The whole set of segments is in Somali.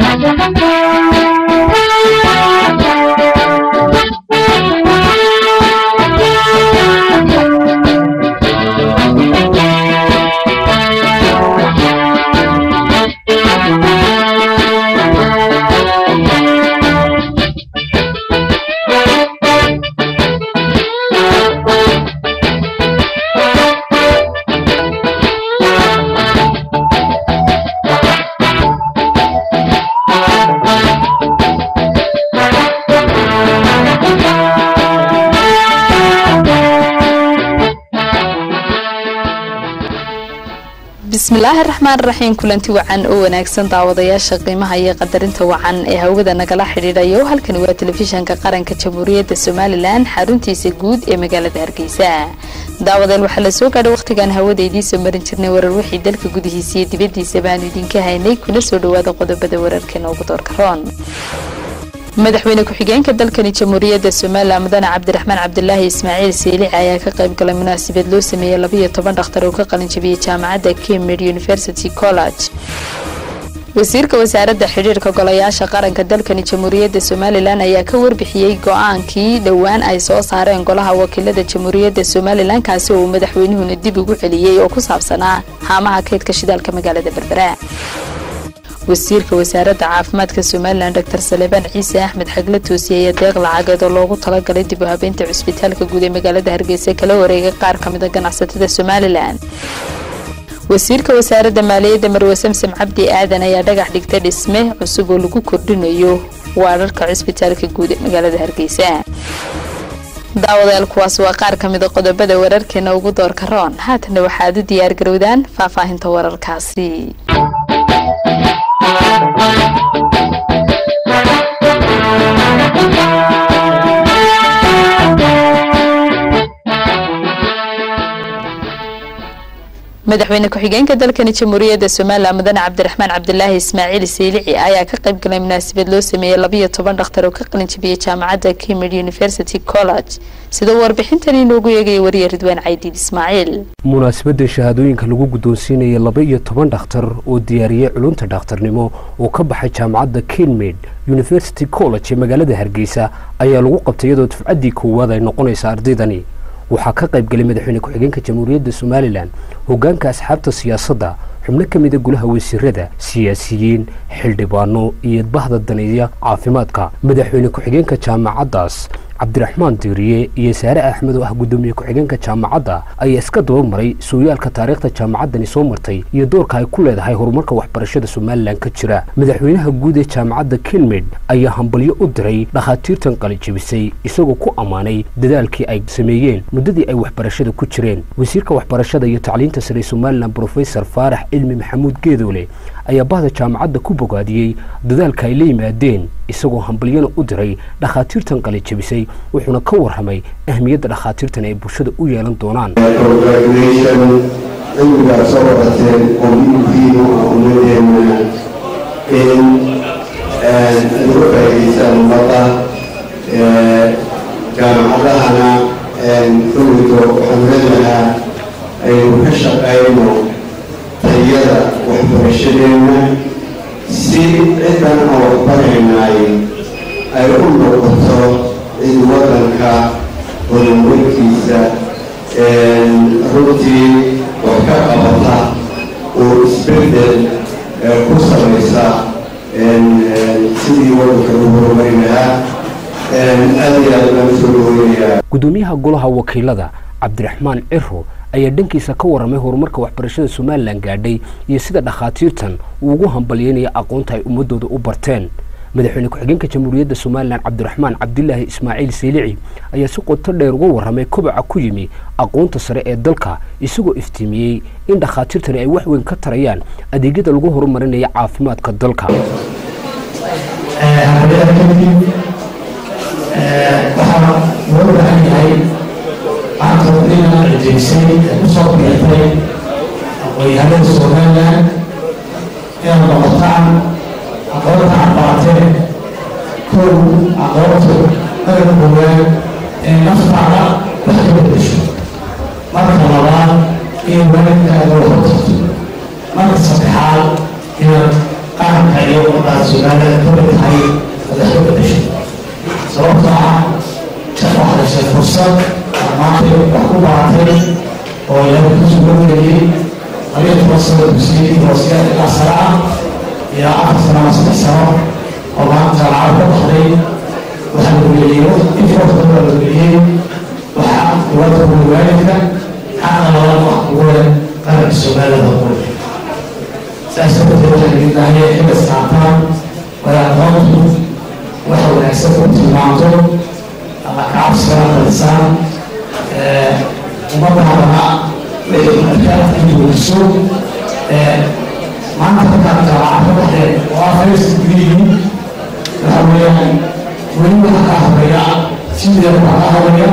bismillaahi raxmaan raxiim kulanti wacan oo wanaagsan daawadayaasha qiimaha iyo qadarinta wacan ee hawada nagala xidhiidhayo halkani waa telefishanka qaranka jamhuuriyadda somalilan xaruntiisa guud ee magaalada hargeysa daawadeel waxaa la soo gaadhay wakhtigaan hawada idiinsoo marin jirnay warar wixii dalka gudihiisa iyo dibadiisa baanu idinka haynay kuna soo dhawaada qodobada wararkeena ugu doorka roon madaxweyne ku-xigeenka dalkani jamhuuriyadda somalilan mudane cabdiraxmaan cabdulaahi ismaaciil siilici ayaa ka qayb galay munaasabad loo sameeyey labayo toban dhakhtar oo ka qalinjabiyey jaamacadda cambridge university college wasiirka wasaaradda xidhiirka golayaasha qaranka dalkani jamhuuriyadda somalilan ayaa ka warbixiyey go-aankii dhowaan ay soo saareen golaha wakiilada jamhuuriyadda somalilan kaasi oo uu madaxweynuhuna dib ugu celiyey oo ku saabsanaa haamaha kaydka shidaalka magaalada berbera wasiirka wasaaradda caafimaadka somalilan dor salebaan ciise axmed xagle toosiye ayaa deeq lacageed oo loogu talagalay dib u habeynta cusbitaalka guud ee magaalada hargeysa kala wareegay qaar ka mida ganacsatada somalilan wasiirka wasaaradda maaliyadda marwe samsam cabdi aadan ayaa dhagax dhigtay dhisme cusub oo lagu kordhinayo waararka cusbitaalka guud ee magaalada hargeysa daawadayaal kuwaas waa qaar ka mida qodobada wararkeena ugu doorka roon haatana waxaad u diyaar garowdaan faahfaahinta wararkaasi madaxweyne ku-xigeenka dalkani jamhuuriyadda somalilan mudane cabdiraxmaan cabdulaahi ismaaciil siilici ayaa ka qayb galay munaasabad loo sameeyey labayo toban dhakhtar oo ka qalinjabiyey jaamacadda cambridge university college sida warbixintan inoogu eegaya wariye ridwaan caydiid ismaaciil munaasabadda shahaadooyinka lagu guddoonsiinaya laba iyo toban dhakhtar oo diyaariyey culunta dhakhtarnimo oo ka baxay jaamacadda cambridge university college ee magaalada hargeysa ayaa lagu qabtay iyadoo dufcaddii koowaad ay noqonaysa ardaydani waxaa ka qayb galay madaxweyne ku-xigeenka jamhuuriyadda somalilan hoggaanka asxaabta siyaasadda xubno ka mida golaha wasiirada siyaasiyiin xildhibaano iyo bahda daneeya caafimaadka madaxweyne ku-xigeenka jaamacaddaas cabdiraxmaan diiriye iyo saare axmed oo ah guddoomiye ku-xigeenka jaamacadda ayaa iska daba maray sooyaalka taariikhda jaamacaddani soo martay iyo doorka ay ku leedahay horumarka waxbarashada somalilan ka jira madaxweynaha guud ee jaamacadda kilmid ayaa hambalyo u diray dhakhaatiirtan qalijabisay isagoo ku ammaanay dadaalkii ay sameeyeen muddadii ay waxbarashada ku jireen wasiirka waxbarashada iyo tacliinta sare somalilan brofesor faarax cilmi maxamuud geedoole ayaa bahda jaamacadda ku bogaadiyey dadaalka ay la yimaadeen isagoo hambalyana u diray dhakhaatiirtan qalijabisay wuxuuna ka warramay ahmiyadda dhakhaatiirtan ay bulshada u yeelan doonaan cilmigaa soo wadateen oo muhiim ah ummadeenna in lagu faa'iidaystaan ummadda jaamacadahana rumigo waxaan leenahaa aynu ka shaqayno tayada waxbarashadeenna si ciddan aan waxbaraynaay ay u noqoto cid waddanka horumarkiisa runtii wax ka qabata oo isbeddel ku samaysa sidii waddanka lagu horumari lahaa aad iyo aad baan usoo dhaweynayaa guddoomiyaha golaha wakiilada cabdiraxmaan ciro ayaa dhankiisa ka warramay horumarka waxbarashada somalilan gaadhay iyo sida dhakhaatiirtan uu ugu hambalyeynaya aqoonta ay ummadooda u barteen madaxweyne ku-xigeenka jamhuuriyadda somalilan cabdiraxmaan cabdilaahi ismaaciil siilici ayaa si qoto dheer uga warramay kobaca ku yimi aqoonta sare ee dalka isagoo iftiimiyey in dhakhaatiirtani ay wax weyn ka tarayaan adeegyada lagu horumarinaya caafimaadka dalka waxaa loo baahan yahay aqoonina cijaysay ee kusoo biirtay aqoonyahanada somalilan inaad noqotaan aqoonta aad barateen kow aqoontu dagan koowaad ee naftaada wax ka bedesho marka labaad in waalidkaaga waxu tarto marka saddexaad inaad qaranka iyo ummaddaas soomaalida ka mid tahay madaxda bedesho sababtoo ah waxaa heshay fursad maanta wax ku baratay oo ilaahay ku sugangeliyey labiyo toban sano dugsiye hoosya ilaa sare ah ilaa afar sano ama saddex sano oo maanta lacag ka baxday waxaa la weleeyo infoorta waa la weliyey waxaa dowladda kuwa waalidka xaqna labada wax kugu leh qaranka soomaalida kugu leh saas darteed waxaa laga baahaya xilli saataan wadaaqoontu waxa wanaagsan ku tilmaanto ama kacabsiga qalisaan ummadda hadana markaa guuriso maanta markaad jaamacad ka baxdeen oo ah fayska gudihiin waxa weeyaan weli waxa kaa horeeya sidii waxa kaa horeeya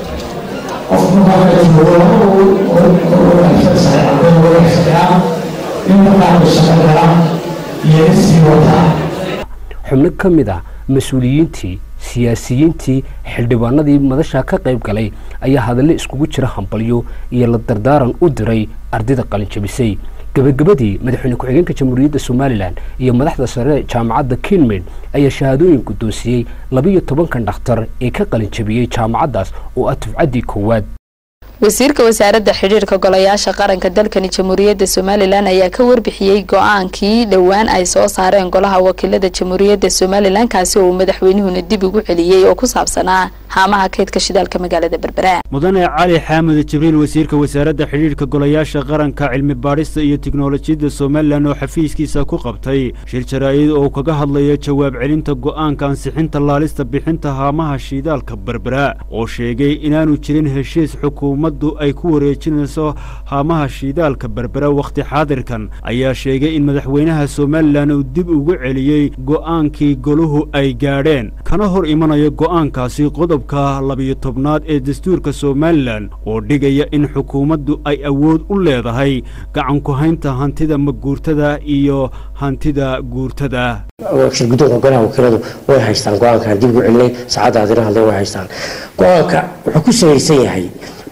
qofku markaa joogo laba oo wanaagsansahay ardayda wanaagsanaa in markaa uu shaqo gala iyo sii wataa xubno ka mid ah mas-uuliyiintii siyaasiyiintii xildhibaanadii madasha ka qayb galay ayaa hadalle iskugu jira hambalyo iyo la dardaaran u diray ardayda qalinjabisay gebagabadii madaxweyne ku-xigeenka jamhuuriyadda somalilan iyo madaxda sare jaamacadda kinmaid ayaa shahaadooyin guddoonsiiyey labiyo tobankan dhakhtar ee ka qalinjabiyey jaamacaddaas oo ah tufcaddii koowaad wasiirka wasaaradda xidhiirka golayaasha qaranka dalkani jamhuuriyadda somalilan ayaa ka warbixiyey go-aankii dhowaan ay soo saareen golaha wakiilada jamhuuriyadda somalilan kaasi oo uu madaxweynuhuna dib ugu celiyey oo ku saabsanaa haamaha kaydka shidaalka magaalada berbera mudane cali xaamud jibriil wasiirka wasaaradda xidhiirka golayaasha qaranka cilmi baadhista iyo tiknolojiyadda somalilan oo xafiiskiisa ku qabtay shir jaraa'id oo kaga hadlaya jawaab celinta go'aanka ansixinta laalista bixinta haamaha shidaalka berbera oo sheegay inaanu jirin heshiis xukuumaddu ay ku wareejinayso haamaha shidaalka berbera wakhti xaadirkan ayaa sheegay in madaxweynaha somalilan uu dib ugu celiyey go'aankii goluhu ay gaadheen kana hor imanayo go'aankaasi qodobka labiyo tobnaad ee dastuurka somalilan oo dhigaya in xukuumaddu ay awood u leedahay gacan ku haynta hantida maguurtada iyo hantida guurtada shirguddoonka golaha wakiiladu way haystaan go-aankan dib ugu celinay saacadda adina hadle way haystaan go-aanka wuxuu ku salaysan yahay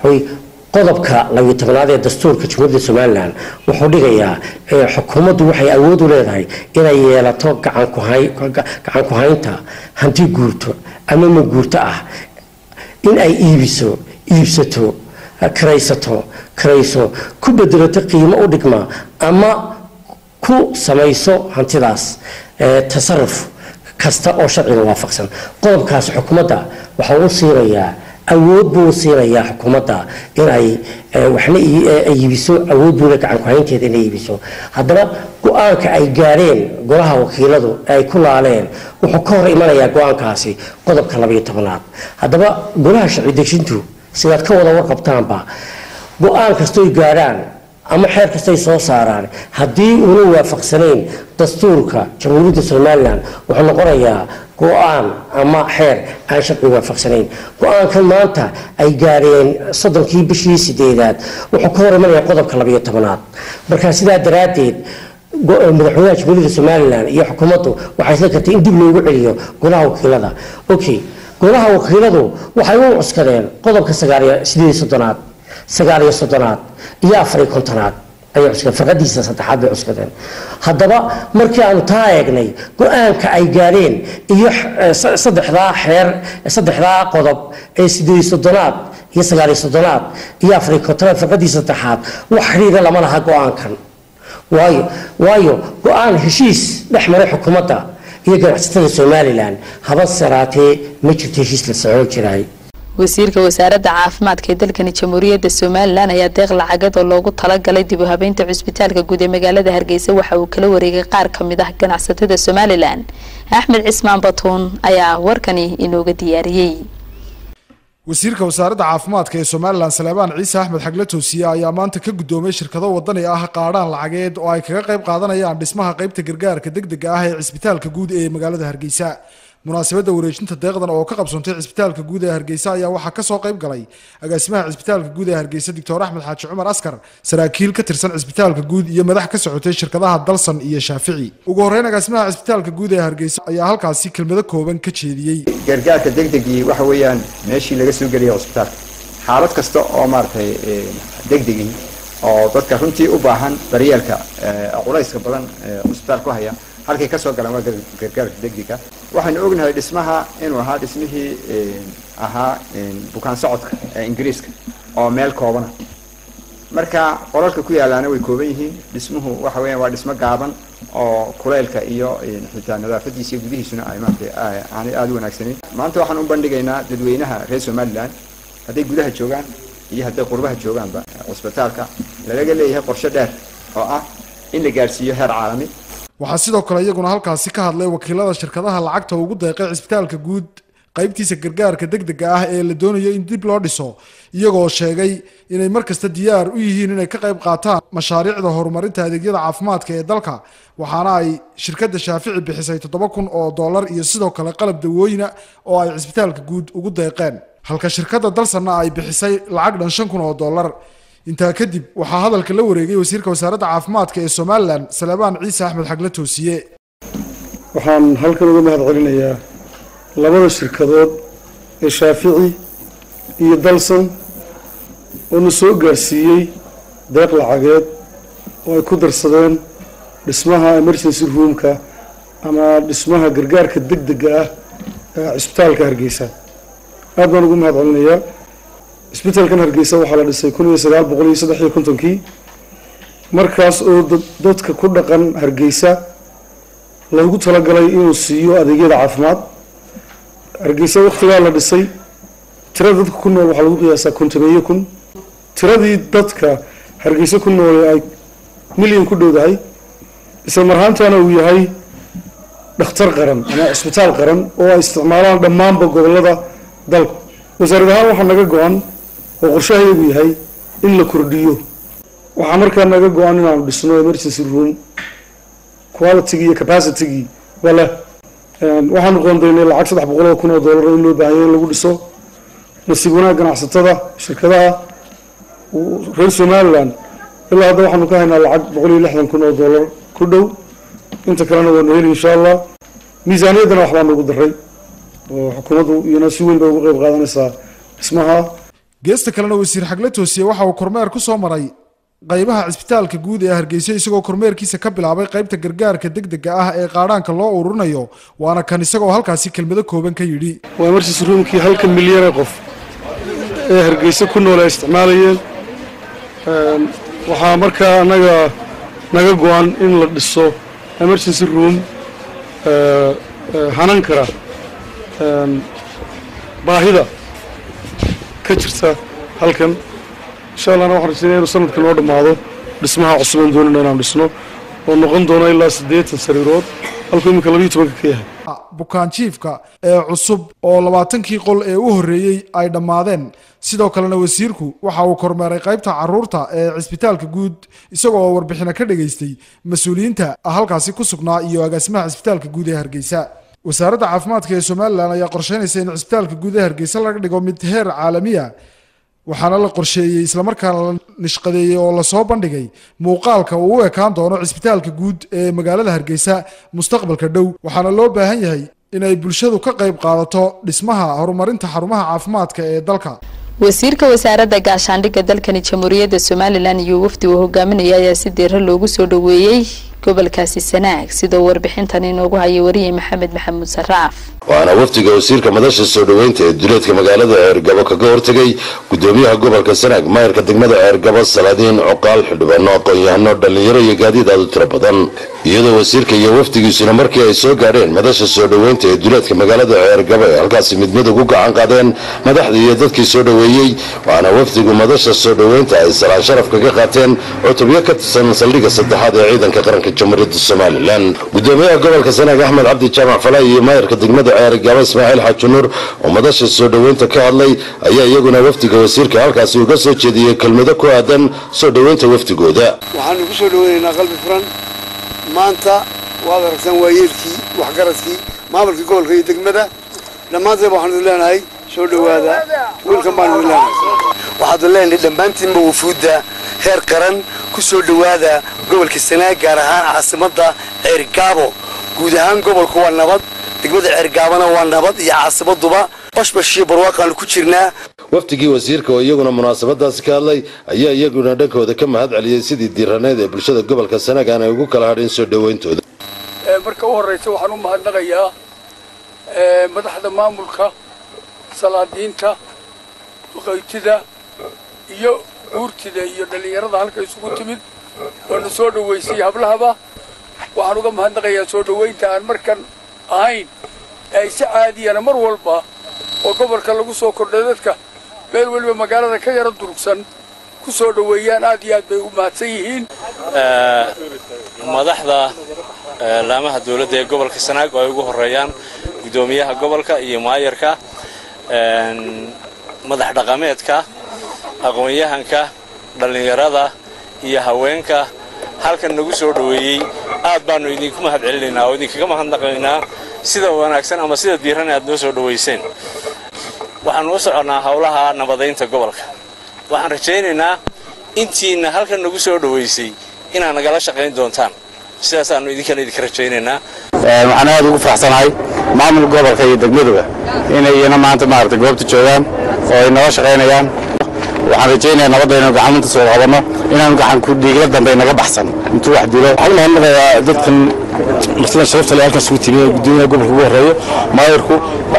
qodobka labiyo tobnaad ee dastuurka jamhuuriyadda somalilan wuxuu dhigayaa xukuumaddu waxay awood u leedahay inay yeelato gacan ku haynta hanti guurto ama maguurto ah in ay iibiso iibsato karaysato karayso ku bedelato qiimo u dhigma ama ku samayso hantidaas tasaruf kasta oo sharciga waafaqsan qodobkaas xukuumadda waxa uu siinayaa awood buu siinayaa xukuumadda inay waxna iibiso awood buule gacan ku-haynteeda inay iibiso haddaba go-aanka ay gaadheen golaha wakiiladu ay ku laaleen wuxuu ka hor imanayaa go-aankaasi qodobka labayo tobanaad haddaba golaha sharci dejintu sidaad ka wada warqabtaanba go-aan kastoy gaadhaan ama xeer kastay soo saaraan haddii uuna waafaqsanayn dastuurka jamhuuriyadda somalilan wuxuu noqonayaa go-aan ama xeer aan sharci waafaqsanayn go-aankan maanta ay gaadheen soddonkii bishii sideedaad wuxuu ka hor imanaya qodobka labayo tobanaad marka sidaa daraaddeed madaxweynaha jamhuuriyadda somalilan iyo xukuumaddu waxay isla kartay in dib loogu celiyo golaha wakiilada okay golaha wakiiladu waxay u cuskadeen qodobka sagaaliyo sideed soddonaad sagaaliyo soddonaad iyo afariyo kontonaad ayay cuskadeen farqadiisa saddexaad bay cuskadeen haddaba markii aanu taa eegnay go-aanka ay gaadheen iyo saddexdaa xeer saddexdaa qodob ee sideed soddonaad iyo sagaaliyo soddonaad iyo afariyo kontonaad farqadiisa saddexaad wax xidhiira lama laha go-aankan waayo waayo go-aan heshiis dhex maray xukuumadda iyo ganacsatada somalilan haba saraatee ma jirto heshiis la socon jiraay wasiirka wasaaradda caafimaadka ee dalkani jamhuuriyadda somalilan ayaa deeq lacagad oo loogu talagalay dib u habeynta cusbitaalka guud ee magaalada hargeysa waxa uu kala wareegay qaar ka mid ah ganacsatada somalilan axmed cismaan batuun ayaa warkani inooga diyaariyey wasiirka wasaaradda caafimaadka ee somalilan saleebaan ciise axmed xagle toosiye ayaa maanta ka guddoomay shirkado wadani ah qaadhaan lacageed oo ay kaga qayb qaadanayaan dhismaha qaybta gargaarka degdega ah ee cisbitaalka guud ee magaalada hargeysa munaasabadda wareejinta deeqdan oo ka qabsoontay cisbitaalka guud ee hargeysa ayaa waxaa kasoo qayb galay agaasimaha cisbitaalka guud ee hargeysa doctor axmed xaaji cumar askar saraakiil ka tirsan cisbitaalka guud iyo madax ka socotay shirkadaha dalsan iyo shaafici ugu horeyn agaasimaha cisbitaalka guud ee hargeysa ayaa halkaasi kelmado kooban ka jeediyey gargaarka degdegii waxa weeyaan meeshii laga soo geliyay cisbitaalka xaalad kasta oo maaragtay degdegii oo dadka runtii u baahan daryeelka culayska badan cisbitaal ku haya halkay ka soo galaan waa gargaarka degdega waxaynu ognahay dhismaha inuu ahaa dhismihii ahaa bukaan socodka ee ingiriiska oo meel koobana marka qolalka ku yaalaana way kooban yihiin dhismuhu waxa weeyaan waa dhismo gaaban oo kuleylka iyo xitaa nadaafadiisa iyo gudihiisuna ay maaragtay aanay aada u wanaagsaneyn maanta waxaan u bandhigaynaa dadweynaha reer somaliland hadday gudaha joogaan iyo hadday qurbaha joogaanba cusbitaalka lalaga leeyahay qorshe dheer oo ah in la gaadhsiiyo heer caalami waxaa sidoo kale iyaguna halkaasi ka hadlay wakiilada shirkadaha lacagta ugu deeqay cisbitaalka guud qaybtiisa gargaarka degdega ah ee la doonayo in dib loo dhiso iyagoo sheegay inay mar kasta diyaar u yihiin inay ka qayb qaataan mashaariicda horumarinta adeegyada caafimaadka ee dalka waxaana ay shirkadda shaafici bixisay toddoba kun oo dollar iyo sidoo kale qalab dawooyina oo ay cisbitaalka guud ugu deeqeen halka shirkadda dalsanna ay bixisay lacag dhan shan kun oo dollar intaa kadib waxaa hadalka la wareegay wasiirka wasaaradda caafimaadka ee somalilan salebaan ciise axmed xagle toosiye waxaan halkan uga mahad celinayaa labada shirkadood ee shaafici iyo dalsan oo na soo gaadhsiiyey deeq lacageed oo ay ku darsadeen dhismaha emergency roomka ama dhismaha gargaarka degdega ah ee cisbitaalka hargeysa aad baan ugu mahad celinayaa cisbitaalkan hargeysa waxaa la dhisay kun iyo sagaal boqol iyo saddex iyo kontonkii markaas oo dadka ku dhaqan hargeysa loogu talagalay inuu siiyo adeegyada caafimaad hargeysa waktigaa la dhisay tirada dadka ku nool waxaa lagu qiyaasaa kontomeeye kun tiradii dadka hargeysa ku nool ay milyan ku dhowdahay isla marhaantana uu yahay dhakhtar qaran ama cisbitaal qaran oo ay isticmaalaan dhammaanba gobolada dalku wasaarad ahaan waxaa naga go-an oo qorshahayagu yahay in la kordhiyo waxaa markaa naga go-an inaanu dhisno emergency room qualitygii iyo capacitygii wale waxaanu qoondaynay lacag saddex boqol oo kun oo dollar in loo baahanya in lagu dhiso nasiib wanaag ganacsatada shirkadaha reer somaliland ilaa hadda waxaanu ka haynaa lacag boqol iyo lixdan kun oo dollar ku dhow inta kalena waanu heli insha allah miisaaniyaddana waxbaa nagu daray oo xukuumaddu iyana si weyn bay uga qayb qaadanaysaa dhismaha geesta kalena wasiir xagle toosiye waxa uu kormeer ku soo maray qaybaha cisbitaalka guud ee hargeysa isagoo kormeerkiisa ka bilaabay qaybta gargaarka degdega ah ee qaadhaanka loo ururinayo waana kan isagoo halkaasi kelmado kooban ka yidhi waa emergency roomkii halka milyan ee qof ee hargeysa ku nool ay isticmaalayeen waxaa markaa anaga naga go-an in la dhiso emergency room hanan kara baahida ka jirta halkan insha allahna waxaan rajeynaya inuu sanadka noo dhammaado dhismaha cusubaan doonayna inaan dhisno oo noqon doono ilaa siddeetan sariirood halkuu iminka labiyo tobanka ka yahay bukaanjiifka ee cusub oo labaatankii qol ee u horreeyey ay dhammaadeen sidoo kalena wasiirku waxa uu kormeeray qaybta caruurta ee cisbitaalka guud isagoo warbixino ka dhageystay mas-uuliyiinta halkaasi ku sugnaa iyo agaasimaha cisbitaalka guud ee hargeysa wasaaradda caafimaadka ee somalilan ayaa qorsheynaysa in cisbitaalka guud ee hargeysa laga dhigo mid heer caalamiya waxaana la qorsheeyey islamarkaana la nishqadeeyey oo lasoo bandhigay muuqaalka uu u ekaan doono cisbitaalka guud ee magaalada hargeysa mustaqbalka dhow waxaana loo baahan yahay inay bulshadu ka qayb qaadato dhismaha horumarinta xarumaha caafimaadka ee dalka wasiirka wasaaradda gaashaandhigga dalkani jamhuuriyadda somalilan iyo wafdi uu hogaaminaya ayaa si deero loogu soo dhoweeyey gobolkaasi sanaag sidoo warbixintan inoogu hayay wariyey maxamed maxamuud saraaf waana wafdiga wasiirka madasha soo dhoweynta ee duleedka magaalada ceergabo kaga hortegay gudoomiyaha gobolka sanaag maayarka degmada ceergabo salaadiin cuqaal xildhibaano aqoon-yahano dhallinyaro iyo gaadiid aad u tiro badan iyadoo wasiirka iyo wafdigiisuna markii ay soo gaadheen madasha soo dhoweynta ee duleedka magaalada ceergabo ay halkaasi mid mid ugu gacan qaadeen madaxdii iyo dadkii soo dhoweeyey waxaana wafdigu madasha soo dhoweynta ay salaan sharaf kaga qaateen cutubyo ka tirsan saldhigga saddexaad ee ciidanka qaranka jamhuuriyadda somalilan gudoomiyaha gobolka sanaag axmed cabdi jaamac falay iyo maayarka degmada ceergabo ismaaciil xaaji nuur oo madasha soo dhoweynta ka hadlay ayaa iyaguna wafdiga wasiirka halkaasi uga soo jeediyey kelmado ku aadan soo dhoweynta wafdigooda waxaanu ku soo dhoweynaynaa qalbi furan maanta waad aragtaan waayeelkii waxgaradkii maamulkii gobolka iyo degmada dhammaanteeba waxaanu idin leenahay soo dhowaada wiilkan baanu idin leenahay waxaadu leenahay dhammaantiinba wufuudda heer qaran ku soo dhowaada gobolka sanaag gaar ahaan caasimadda ceergaabo guud ahaan gobolku waa nabad degmada ceergaabana waa nabad iyo caasimaduba bashbashiyo barwaaqaanu ku jirnaa wafdigii wasiirka oo iyaguna munaasabadaasi ka hadlay ayaa iyaguna dhankooda ka mahad celiyey sidii diiraneed ee bulshada gobolka sanaag aanay ugu kala hadhin soo dhoweyntooda marka u horraysa waxaan u mahadnaqayaa madaxda maamulka salaadiinta duqaytida iyo guurtida iyo dhallinyarada halka isugu timid oona soo dhowaysay hablahaba waxaan uga mahadnaqayaa soo dhowaynta aan markan ahayn ay si caadiyana mar walba oo gobolka lagu soo kordhay dadka meel weliba magaalada ka yaro durugsan ku soo dhoweeyaan aad iyo aad bay u mahadsan yihiin madaxda laamaha dawladda ee gobolka sanaag oo ay ugu horeeyaan guddoomiyaha gobolka iyo maayarka madax dhaqameedka aqoon-yahanka dhallinyarada iyo haweenka halkan nagu soo dhoweeyey aad baannu idinku mahad celinaynaa oo idinkaga mahadnaqaynaa sida wanaagsan ama sida diiran aad noo soo dhowayseen waxaannu u soconnaa howlaha nabadaynta gobolka waxaan rajaynaynaa intiinna halkan nagu soo dhowaysay inaad nagala shaqayn doontaan sidaasaannu idinkana idinka rajaynaynaa waxaan aad ugu faraxsanahay maamul gobolka iyo degmaduba inay iyana maanta maaragtay goobta joogaan oo ay nala shaqaynayaan waxaan rajaynayaa nabadda inaynu gacmanta soo qabanno inaanu gacan ku dhiigla dambe naga baxsan intuu wax dilo waxaan mahadnaqayaa dadkan martida sharafta le halkan isugu timiye guddoomiyaha gobolka ugu horreeyo maayarku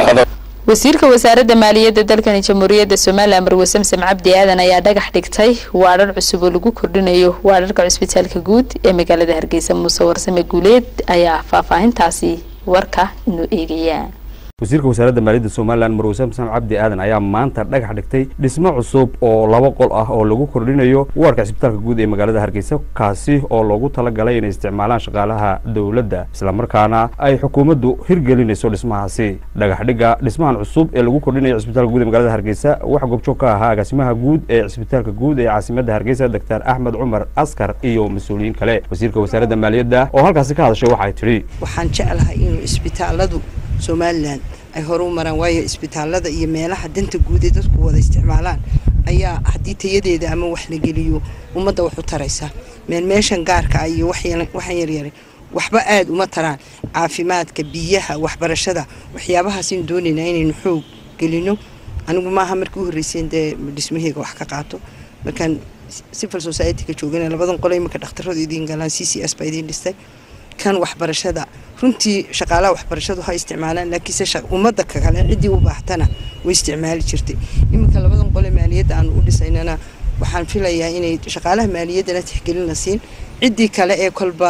wasiirka wasaaradda maaliyadda dalkani jamhuuriyadda somalilan marwe samsam cabdi aadan ayaa dhagax dhigtay waadhar cusub oo lagu kordhinayo waadharka cusbitaalka guud ee magaalada hargeysa muuse warsame guuleed ayaa faahfaahintaasi warka inoo eegaya wasiirka wasaaradda maaliyadda somalilan marwe samsam cabdi aadan ayaa maanta dhagax dhigtay dhismo cusub oo laba qol ah oo lagu kordhinayo waarka cisbitaalka guud ee magaalada hargeysa kaasi oo loogu talagalay inay isticmaalaan shaqaalaha dowladda islamarkaana ay xukuumaddu hirgelinayso dhismahaasi dhagaxdhigga dhismahan cusub ee lagu kordhinayo cisbitaalka guud ee magaalada hargeysa waxaa goobjoog ka ahaa agaasimaha guud ee cisbitaalka guud ee caasimadda hargeysa doctor axmed cumar askar iyo mas-uuliyiin kale wasiirka wasaaradda maaliyadda oo halkaasi ka hadashay waxay tidhi waxaan jeclahay inuu isbitaaladu somalilan ay hore u maraan waayo isbitaalada iyo meelaha danta guud ee dadku wada isticmaalaan ayaa haddii tayadeeda ama wax la geliyo ummadda wax u taraysa meel meeshan gaarka ah iyo waxaan yaryaray waxba aada uma taraan caafimaadka biyaha waxbarashada waxyaabahaasaynu doonaynaa inaynu xoog gelino anigu maaha markii u horreyseen dee dhismaheyga wax ka qaato markaan civil society-ka joogana labadan qole iminka dhakhtarradu idiin galaan c c s baa idiin dhistay kan waxbarashada runtii shaqaalaha waxbarashadu ha isticmaalaan laakiinse ummadda kale ciddii u baahtana way isticmaali jirtay iminka labadan qole maaliyadda aanu u dhisaynana waxaan filayaa inay shaqaalaha maaliyaddana tixgelin la siin ciddii kale ee kolba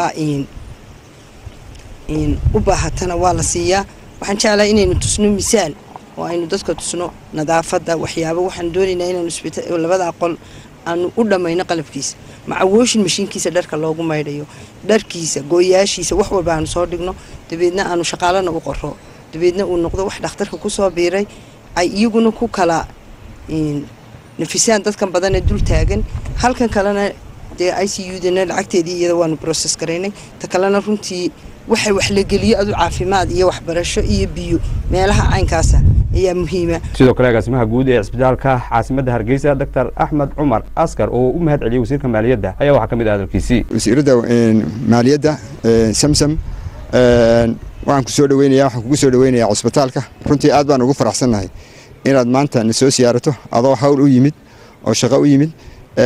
u baahatana waa la siiyaa waxaan jeclahay inaynu tusno misaal oo aynu dadka tusno nadaafadda waxyaaba waxaan doonaynaa inaanu labada qol aanu u dhammayno qalabkiisa macawooshin mashiinkiisa dharka loogu maydhayo dharkiisa gooyaashiisa wax walba aanu soo dhigno dabeedna aanu shaqaalana u qoro dabeedna uu noqdo wax dhakhtarka kusoo biiray ay iyaguna ku kala nafisaan dadkan badan ee dul taagan halkan kalena dee i c u dana lacagteedii iyada waanu broses garaynay ta kalena runtii waxa wax la geliyo adu caafimaad iyo waxbarasho iyo biyo meelaha caynkaasa ayaa muhiima sidoo kale agaasimaha guud ee cisbitaalka caasimadda hargeysa doctor axmed cumar askar oo u mahad celiyey wasiirka maaliyadda ayaa waxaa ka mid ah hadalkiisii wasiiradda maaliyadda samsam waxaan ku soo dhaweynayaa waxaan kugu soo dhaweynayaa cusbitaalka runtii aad baan ugu faraxsannahay inaad maanta na soo siyaarato adoo hawl u yimid oo shaqo u yimid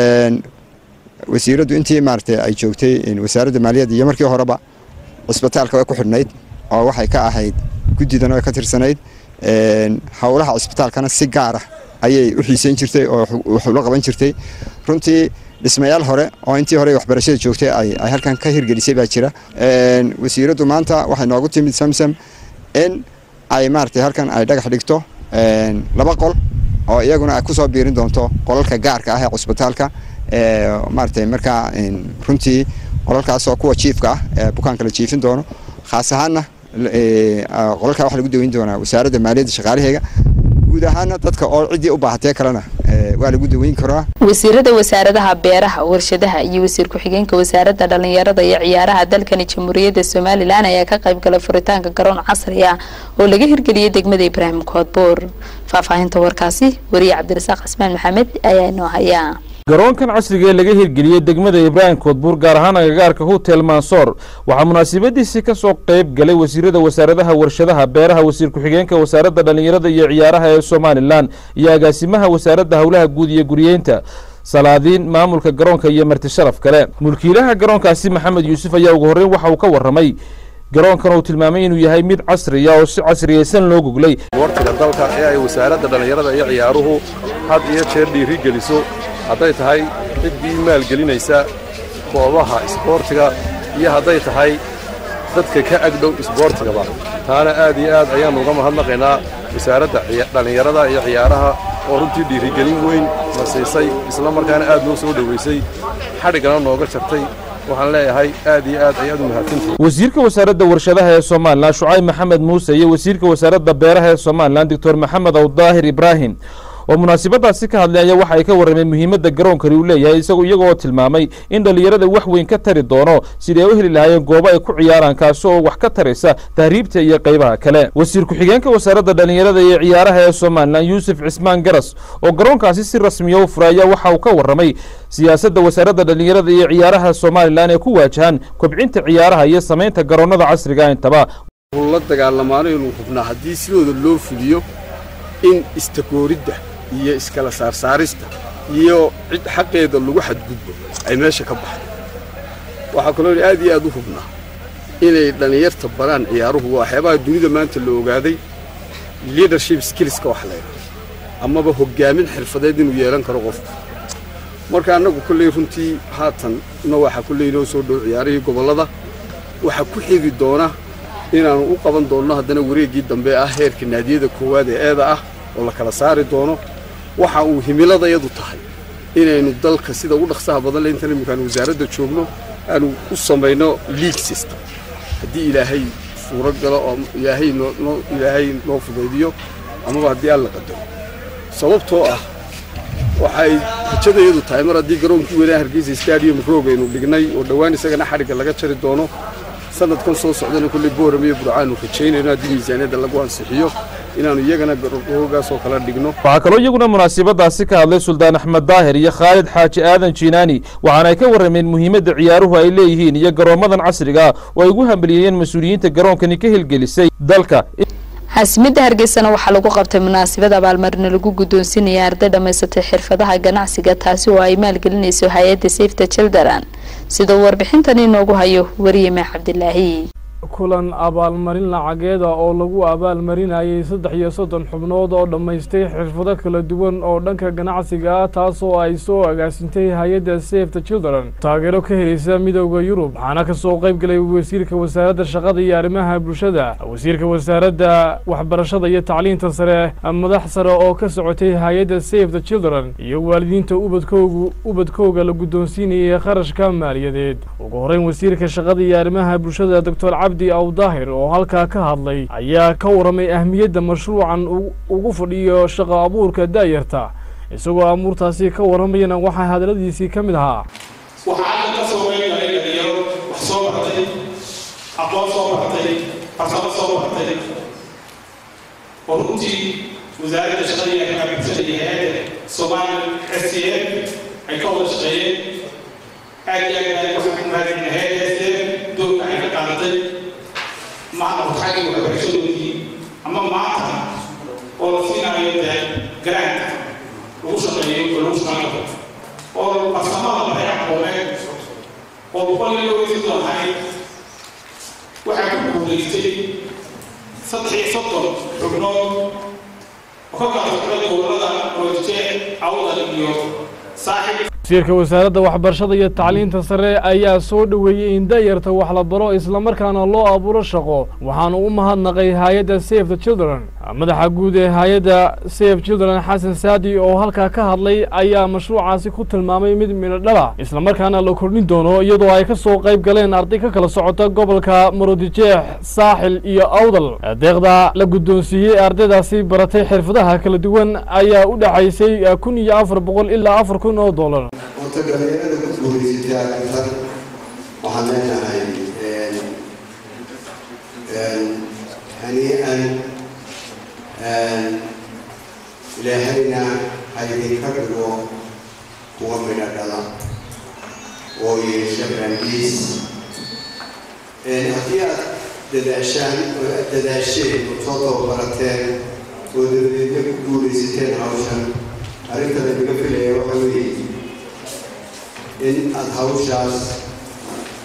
wasiiraddu intii maaragtay ay joogtay wasaaradda maaliyadda iyo markii horeba cusbitaalka way ku xidhnayd oo waxay ka ahayd guddidan way ka tirsanayd howlaha cusbitaalkana si gaar ah ayay u xiisayn jirtay oo wax ula qaban jirtay runtii dhismayaal hore oo intii hore waxbarashada joogtay ay halkan ka hirgelisay baa jira wasiiraddu maanta waxay noogu timid samsam in ay maaragtay halkan ay dhagax dhigto laba qol oo iyaguna ay kusoo biirin doonto qolalka gaarka ah ee cusbitaalka maaragtay markaa runtii qolalkaasoo kuwa jiifka ah ee bukaanka la jiifin doono khaas ahaanna qolalkaa waxa lagu daweyn doonaa wasaaradda maaliyadda shaqaalaheega guud ahaana dadka oo ciddii u baahatee kalena waa lagu daweyn karaa wasiirada wasaaradaha beeraha warshadaha iyo wasiir ku-xigeenka wasaaradda dhalinyarada iyo ciyaaraha dalkani jamhuuriyadda somalilan ayaa ka qayb galay furitaanka garoon casri ah oo laga hirgeliyay degmada ibraahim koodbuur faahfaahinta warkaasi wariye cabdirasaaq cismaan maxamed ayaa inoo hayaa garoonkan casriga ee laga hirgeliyey degmada ibraahim koodbuur gaar ahaan agagaarka hotel mansoor waxaa munaasabadiisii ka soo qayb galay wasiirada wasaaradaha warshadaha beeraha wasiir ku-xigeenka wasaaradda dhallinyarada iyo ciyaaraha ee somalilan iyo agaasimaha wasaaradda howlaha guud iyo guriyeynta salaadiin maamulka garoonka iyo marti sharaf kale mulkiilaha garoonkaasi maxamed yuusuf ayaa ugu horreyn waxa uu ka warramay garoonkan uu tilmaamay inuu yahay mid casriya oo si casriyaysan loo goglay isboortiga dalka ee ay wasaaradda dhallinyarada iyo ciyaaruhu had iyo jeer dhiiri geliso hadday tahay ciddii maalgelinaysa goobaha isboortiga iyo hadday tahay dadka ka agdhow isboortigaba taana aad iyo aad ayaannu uga mahadnaqaynaa wasaaradda dhallinyarada iyo ciyaaraha oo runtii dhiirigelin weyn na siisay isla markaana aad noo soo dhowaysay xadhiggana nooga jartay waxaan leeyahay aad iyo aad ayaad u mahadsantihin wasiirka wasaaradda warshadaha ee somalilan shucayb maxamed muuse iyo wasiirka wasaaradda beeraha ee somalilan doctor maxamed awdaahir ibraahim oo munaasabadaasi ka hadlay ayaa waxa ay ka warrameen muhiimadda garoonkani uu leeyahay isagu iyagoo tilmaamay in dhallinyarada wax weyn ka tari doono sidii ay u heli lahaayeen goobo ay ku ciyaaraan kaasi oo wax ka taraysa tahriibta iyo qaybaha kale wasiir ku-xigeenka wasaaradda dhallinyarada iyo ciyaaraha ee somalilan yuusuf cismaan garas oo garoonkaasi si rasmiya u furay ayaa waxa uu ka warramay siyaasadda wasaaradda dhallinyarada iyo ciyaaraha somalilan ee ku waajahan kobcinta ciyaaraha iyo samaynta garoonnada casriga intaba la dagaalamaano inuu hubnaa haddii sidooda loo fuliyo in istakooridda iyo iskala saarsaarista iyo cid xaqeeda lagu xadgudbo ay meesha ka baxdo waxaa kaloo aad iyo aad u hubnaa inay dhallinyarta baraan ciyaaruhu waa waxyaabaha dunida maanta la ogaaday leadership skillska wax laydhaha amaba hoggaamin xirfadeed inuu yeelan karo qofku marka annagu kolley runtii haatan na waxaa kolley inoo soo dhow ciyaarihii gobollada waxaa ku xigi doona inaannu u qaban doonno haddana wareeggii dambe ah heerka naadiyada koowaad ee eeda ah oo la kala saari doono waxa uu himiladayadu tahay inaynu dalka sida ugu dhaqsaha badan le intan imminkaan wasaaradda joogno aanu u samayno league system haddii ilaahay suuro galo oo ilaahay noo ilaahay noo fudaydiyo amaba haddii alla qadaro sababtoo ah waxay rajadayadu tahay mar haddii garoonkii weynaa hargeysa stadium roog aynu dhignay oo dhowaan isagana xadhigga laga jari doono sanadkan soo socdana kolley booram iyo burcaanu rajaynayno haddii miisaaniyadda lagu ansixiyo inaannu iyagana garoogaas oo kala dhigno waxaa kaloo iyaguna munaasabadaasi ka hadlay suldaan axmed daahir iyo khaalid xaaji aadan jiinaani waxaana ay ka warrameen muhiimadda ciyaaruhu ay leeyihiin iyo garoommadan casriga oo ay ugu hambaliyeeyeen mas-uuliyiinta garoonkani ka hilgelisay dalka caasimada hargeysana waxaa lagu qabtay munaasabad abaalmarina lagu guddoonsinaya arday dhammaysatay xirfadaha ganacsiga taasi oo ay maalgelinayso hay-adda safety children sida uu warbixintani inoogu hayo wariyeme cabdilaahi kulan abaalmarin lacageeda oo lagu abaalmarinayay saddex iyo soddon xubnood oo dhammaystay xirfado kala duwan oo dhanka ganacsiga ah taasoo ay soo agaasintay hay-adda save the children taageero ka helaysa midooda yurub waxaana kasoo qayb galay wasiirka wasaaradda shaqada iyo arrimaha bulshada wasiirka wasaaradda waxbarashada iyo tacliinta sare madax sare oo ka socotay hay-adda save the children iyo waalidiinta ubadkoogu ubadkooga la guddoonsiinayay kharashka maaliyadeed ugu horeyn wasiirka shaqada iyo arrimaha bulshada doctor cabdi awdaahir oo halkaa ka hadlay ayaa ka waramay ahmiyadda mashruucan ugu fadhiyo shaqo abuurka daayarta isagoo amuurtaasi ka waramayana waxaa hadaladiisii ka mid ahaa waxaa hadda ka soo qeyb galay dhalinyaro wax soo bartay aqoon soo bartay farsamo soo bartay oo runtii wasaaradda shaqada iyo arrimaha bulshada iyo hay-adda soomaaliya s c m ay ka wada shaqeeyeen aad iyo aad baan waxaan ku mahadcelina hay-adda s c m doorka ay ka qaadatay maanta xagga waxbarashadoodii ama maanta oo la siinayo dee grant lagu shaqeeyo oo lagu shaqeyn karo oo farsamada baray aqooneed oo boqol iyo laba sidoo ahayd waxaa ku guulaystay saddex iyo soddon xubnood oo ka kala socday gobollada roojee awdal iyo saaxib wasiirka wasaaradda waxbarashada iyo tacliinta sare ayaa soo dhoweeyey in dayarta wax la baro islamarkaana loo abuuro shaqo waxaanu u mahadnaqay hay-adda save the children madaxa guud ee hay-adda save children xasan saadi oo halkaa ka hadlay ayaa mashruucaasi ku tilmaamay mid midhodhala islamarkaana la kordhin doono iyadoo ay ka soo qayb galeen arday ka kala socota gobolka marodijeex saaxil iyo awdal deeqda la guddoonsiiyey ardaydaasi baratay xirfadaha kala duwan ayaa u dhexaysay kun iyo afar boqol ilaa afar kun oo dollar horta dhalinyarada ku guulaysatay arrintan waxaan leenahay hanii'an ilaahayna ha idinka dhigo kuwa midho dhala oo yeesha baandiis haddii aad dadaashaan oo aad dadaasheen oo soo tababarateen oo dabadeedna ku guulaysateen hawshan arrinta lanaga filaya waxa weeye in aada hawshaas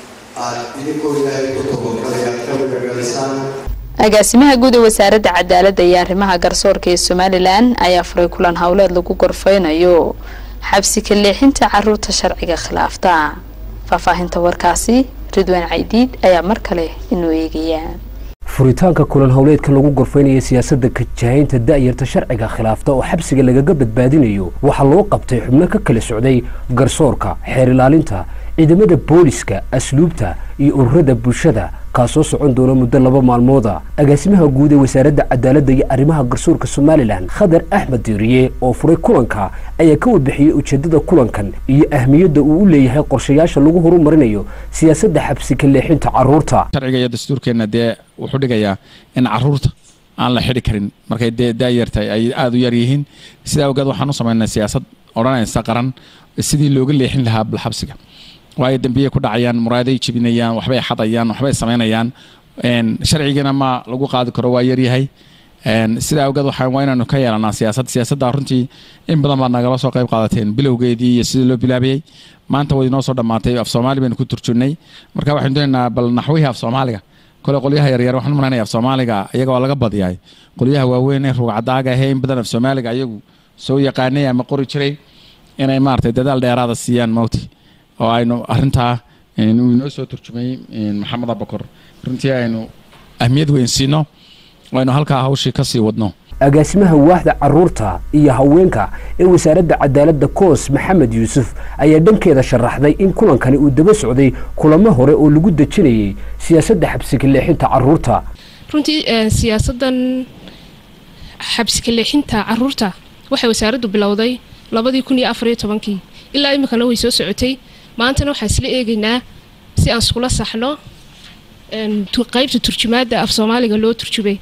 aad idinkoo ilaahay ku tabakalaya aad ka magagalisaan agaasimaha guud ee wasaaradda cadaaladda iyo arrimaha garsoorka ee somalilan ayaa furay kulan howleed lagu gorfeynayo xabsi ka leexinta caruurta sharciga khilaafta faahfaahinta warkaasi ridwaan caydiid ayaa mar kale inoo eegaya furitaanka kulan howleedka lagu gorfeynaya siyaasadda kajahaynta da'yarta sharciga khilaafta oo xabsiga lagaga badbaadinayo waxaa loo qabtay xubno ka kala socday garsoorka xeer ilaalinta ciidamada booliska asluubta iyo ururada bulshada kaasoo socon doona muddo laba maalmooda agaasimaha guud ee wasaaradda cadaaladda iyo arrimaha garsoorka somalilan khadar axmed diiriye oo furay kulanka ayaa ka warbixiyey ujeeddada kulankan iyo ahmiyadda uu u leeyahay qorshayaasha lagu horumarinayo siyaasadda xabsi ka leexinta carruurta sharciga iyo dastuurkeenna dee wuxuu dhigayaa in carruurta aan la xidhi karin markay dee daayartahay ay aada u yar yihiin sidaa awgeed waxaan u samaynay siyaasad odhanaysa qaran sidii looga leexin lahaa balxabsiga waayo dembiyay ku dhacayaan muraaday jebinayaan waxbay xadayaan waxbay samaynayaan sharcigana ma lagu qaadi karo waa yaryahay sidaa awgeed waxaa waa inaanu ka yeelanaa siyaasad siyaasadda runtii in badan baad nagala soo qayb qaadateen bilowgeedii iyo sidii loo bilaabayey maanta way inoo soo dhammaatay af soomaali baynu ku turjunnay marka waxaynu doonaynaa bal naxwihii af soomaaliga kole qolyaha yaryar waxaan umalaynaya af soomaaliga iyaga waa laga badiyay qolyaha waaweyn ee rugcadaaga ahee in badan af soomaaliga ayagu soo yaqaanay ama qori jiray inay maaragtay dadaal dheeraada siiyaan mawti oo aynu arintaa uu inoo soo turjumay maxamed abakor runtii aynu ahmiyad weyn siino oo aynu halkaa hawshii ka sii wadno agaasimaha waaxda caruurta iyo haweenka ee wasaaradda cadaaladda koos maxamed yuusuf ayaa dhankeeda sharaxday in kulankani uu daba socday kulamo hore oo lagu dejinayay siyaasadda xabsika leexinta caruurta runtii siyaasaddan xabsika leexinta caruurta waxay wasaaraddu bilowday labadii kun iyo afariyo tobankii ilaa iminkana way soo socotay maantana waxaan isla eegaynaa si aan iskula saxno qaybta turjumaadda af soomaaliga loo turjubay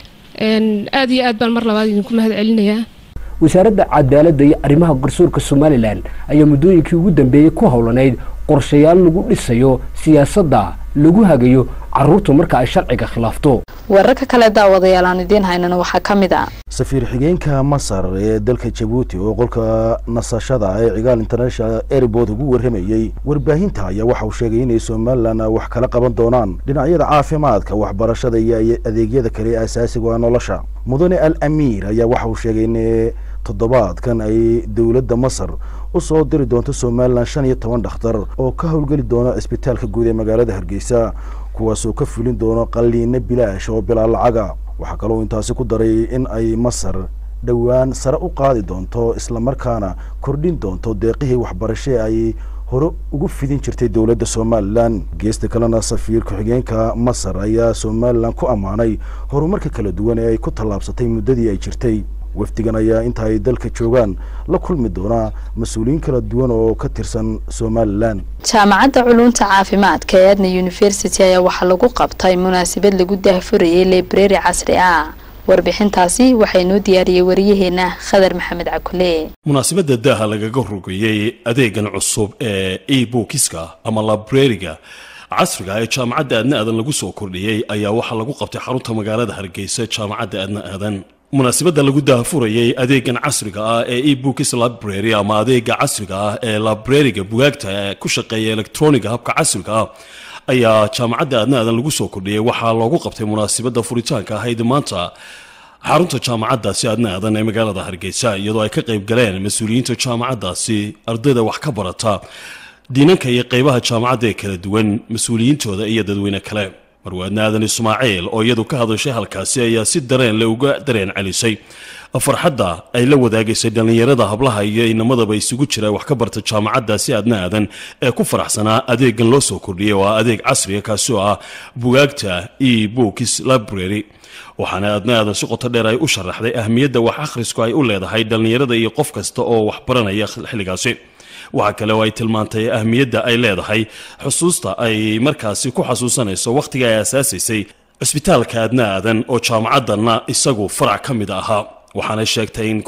aada iyo aad baan mar labaad idinku mahad celinayaa wasaaradda cadaaladda iyo arrimaha garsoorka somalilan ayaa muddooyinkii ugu dambeeyey ku howlanayd qorshayaal lagu dhisayo siyaasadda lagu hagayo caruurta marka ay sharciga khilaafto wararka kale daawadayaal aan idiin haynana waxaa ka mid ah safiir xigeenka masar ee dalka jabuuti oo qolka nasashada ee cigaal international airport ugu warramayey warbaahinta ayaa waxa uu sheegay inay somalilan wax kala qaban doonaan dhinacyada caafimaadka waxbarashada iyo adeegyada kale ee asaasiga nolosha mudane al amiir ayaa waxa uu sheegay in toddobaadkan ay dowladda masar u soo diri doonto somalilan shan iyo toban dhakhtar oo ka howlgeli doona cisbitaalka guud ee magaalada hargeysa kuwaasoo ka fulin doono qalliino bilaash oo bilaa lacaga waxaa kaloo intaasi ku daray in ay masar dhowaan sare u qaadi doonto islamarkaana kordhin doonto deeqihii waxbarashe ay hore ugu fidin jirtay dowladda somalilan geesta kalena safiir ku-xigeenka masar ayaa somalilan ku ammaanay horumarka kala duwan ee ay ku tallaabsatay muddadii ay jirtay wafdigan ayaa inta ay dalka joogaan la kulmi doonaa mas-uuliyiin kala duwan oo ka tirsan somalilan jaamacadda culunta caafimaadka ee adna university ayaa waxaa lagu qabtay munaasabad lagu daahfurayay library casri ah warbixintaasi waxaa inoo diyaariyey wariyaheena khadar maxamed cakule munaasabadda daaha lagaga rogayey adeegan cusub ee e bookiska ama librariga casriga ee jaamacadda aadna aadan lagu soo kordhiyey ayaa waxaa lagu qabtay xarunta magaalada hargeysa jaamacadda aadna aadan munaasabadda lagu daahfurayey adeegan casriga ah ee ebooks library ama adeega casriga ah ee librariga bugaagta ku shaqeeya electroniga habka casriga ah ayaa jaamacadda aadna aadan lagu soo kordhiyey waxaa loogu qabtay munaasabadda furitaanka ahayd maanta xarunta jaamacaddaasi aadna aadan ee magaalada hargeysa iyadoo ay ka qayb galeen mas-uuliyiinta jaamacaddaasi ardayda wax ka barata diinanka iyo qeybaha jaamacadda ee kala duwan mas-uuliyiintooda iyo dadweyne kale marwaadna aadan ismaaciil oo iyadu ka hadashay halkaasi ayaa si dareen le uga dareen celisay farxadda ay la wadaagaysay dhallinyarada hablaha iyo inamadaba isugu jira wax ka barta jaamacaddaasi aadna aadan ee ku faraxsanaa adeegan loo soo kordhiyay oo ah adeeg casriga kaasi oo ah bugaagta e books library waxaana aadna aadan si qoto dheer ay u sharaxday ahmiyadda wax akhrisku ay u leedahay dhallinyarada iyo qof kasta oo wax baranaya xilligaasi waxaa kale oo ay tilmaantay ahmiyadda ay leedahay xusuusta ay markaasi ku xasuusanayso wakhtiga ay asaasaysay cisbitaalka aadna aadan oo jaamacaddanna isagu farac ka mid ahaa waxaana sheegtay in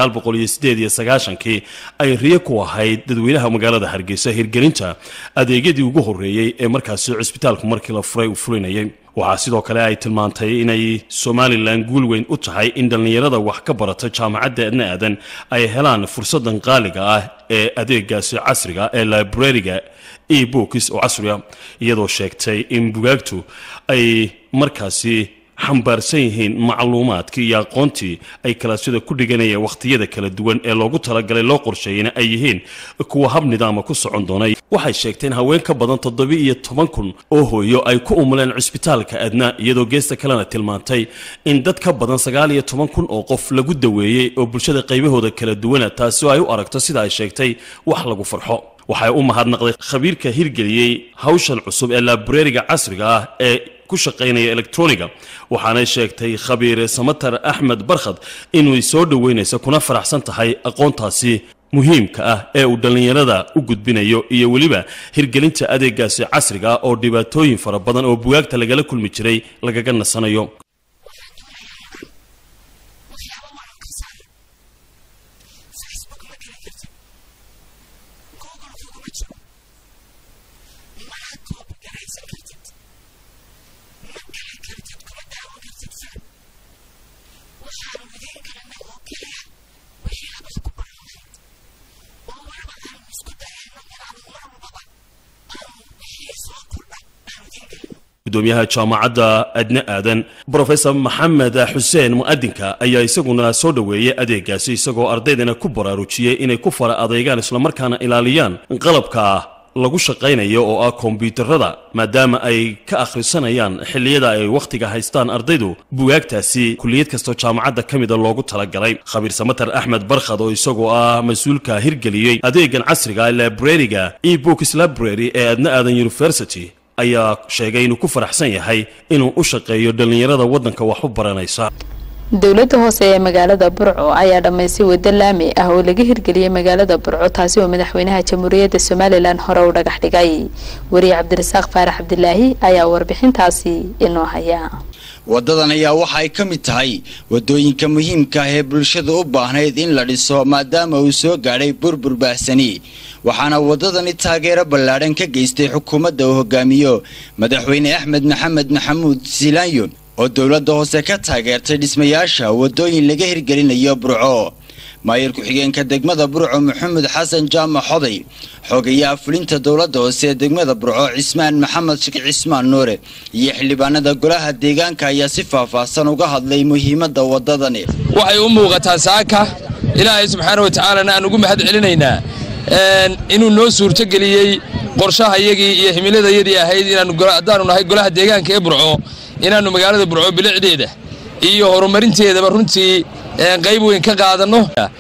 kii ay riyo ku ahayd dadweynaha magaalada hargeysa hirgelinta adeegyadii ugu horreeyey ee markaasi cisbitaalku markii la furay uu fulinayay waxaa sidoo kale ay tilmaantay inay somalilan guul weyn u tahay in dhallinyarada wax ka barata jaamacadda aadna aadan ay helaan fursadan qaaliga ah ee adeegaasi casriga ee librariga e bookis oo casri ah iyadoo sheegtay in bugaagtu ay markaasi xambaarsan yihiin macluumaadkii iyo aqoontii ay kalaasyada ku dhiganayeen wakhtiyada kala duwan ee loogu talagalay loo qorsheeyeyna ay yihiin kuwa hab nidaama ku socon doonay waxay sheegteen haween ka badan toddoba iyo toban kun oo hooyo ay ku umuleen cusbitaalka adnaa iyadoo geesta kalena tilmaantay in dad ka badan sagaal iyo toban kun oo qof lagu daweeyey oo bulshada qaybahooda kala duwana taasi oo ay u aragto sida ay sheegtay wax lagu farxo waxay u mahadnaqday khabiirka hirgeliyey hawshan cusub ee laabureeriga casriga ah ee ku shaqaynaya electroniga waxaanay sheegtay khabiire samatar axmed barkhad inay soo dhoweynaysa kuna faraxsan tahay aqoontaasi muhiimka ah ee uu dhallinyarada u gudbinayo iyo weliba hirgelinta adeegaasi casriga ah oo dhibaatooyin fara badan oo bugaagta lagala kulmi jiray lagaga nasanayo gudoomiyaha jaamacadda adne aadan brofesor maxamed xuseen mu'adinka ayaa isaguna soo dhoweeyey adeegaasi isagoo ardaydana ku baraarujiyey inay ku fara adeegaan islamarkaana ilaaliyaan qalabka lagu shaqaynayo oo ah kombyuutarada maadaama ay ka akhrisanayaan xilliyada ay wakhtiga haystaan ardaydu bugaagtaasi kuliyad kastoo jaamacadda ka mida loogu talagalay khabiir samatar axmed barkhad oo isagoo ah mas-uulka hirgeliyey adeegan casriga librariga e books library ee adna aadan university ayaa sheegay inuu ku faraxsan yahay inuu u shaqeeyo dhallinyarada waddanka wax u baranaysa dowladda hoose ee magaalada burco ayaa dhammaystay waddo laami ah oo laga hirgeliyey magaalada burco taasi oo madaxweynaha jamhuuriyadda somalilan hore u dhagax dhigay wariye cabdirasaaq faarax cabdilaahi ayaa warbixintaasi inoo haya waddadan ayaa waxa ay ka mid tahay waddooyinka muhiimka ah ee bulshada u baahnayd in la dhiso maadaama uu soo gaadhay burbur baahsani waxaana waddadani taageero ballaadhan ka geystay xukuumadda uu hogaamiyo madaxweyne axmed maxamed maxamuud silaanyo oo dowladda hoose ka taageertay dhismayaasha waddooyin laga hirgelinayo burco maayir ku-xigeenka degmada burco maxamed xasan jaamac xoday xogayaha fulinta dowladda hoose ee degmada burco cismaan maxamed sheekh cismaan nuure iyo xildhibaanada golaha deegaanka ayaa si faahfaahsan uga hadlay muhiimadda waddadani waxay u muuqataa saaka ilaahay subxaana wa tacaalana aan ugu mahad celinaynaa inuu noo suurtogeliyey qorshahayagii iyo himiladayadii ahayd inaanhaddaanu nahay golaha deegaanka ee burco inaannu magaalada burco bilicdeeda iyo horumarinteedaba runtii qayb weyn ka qaadanno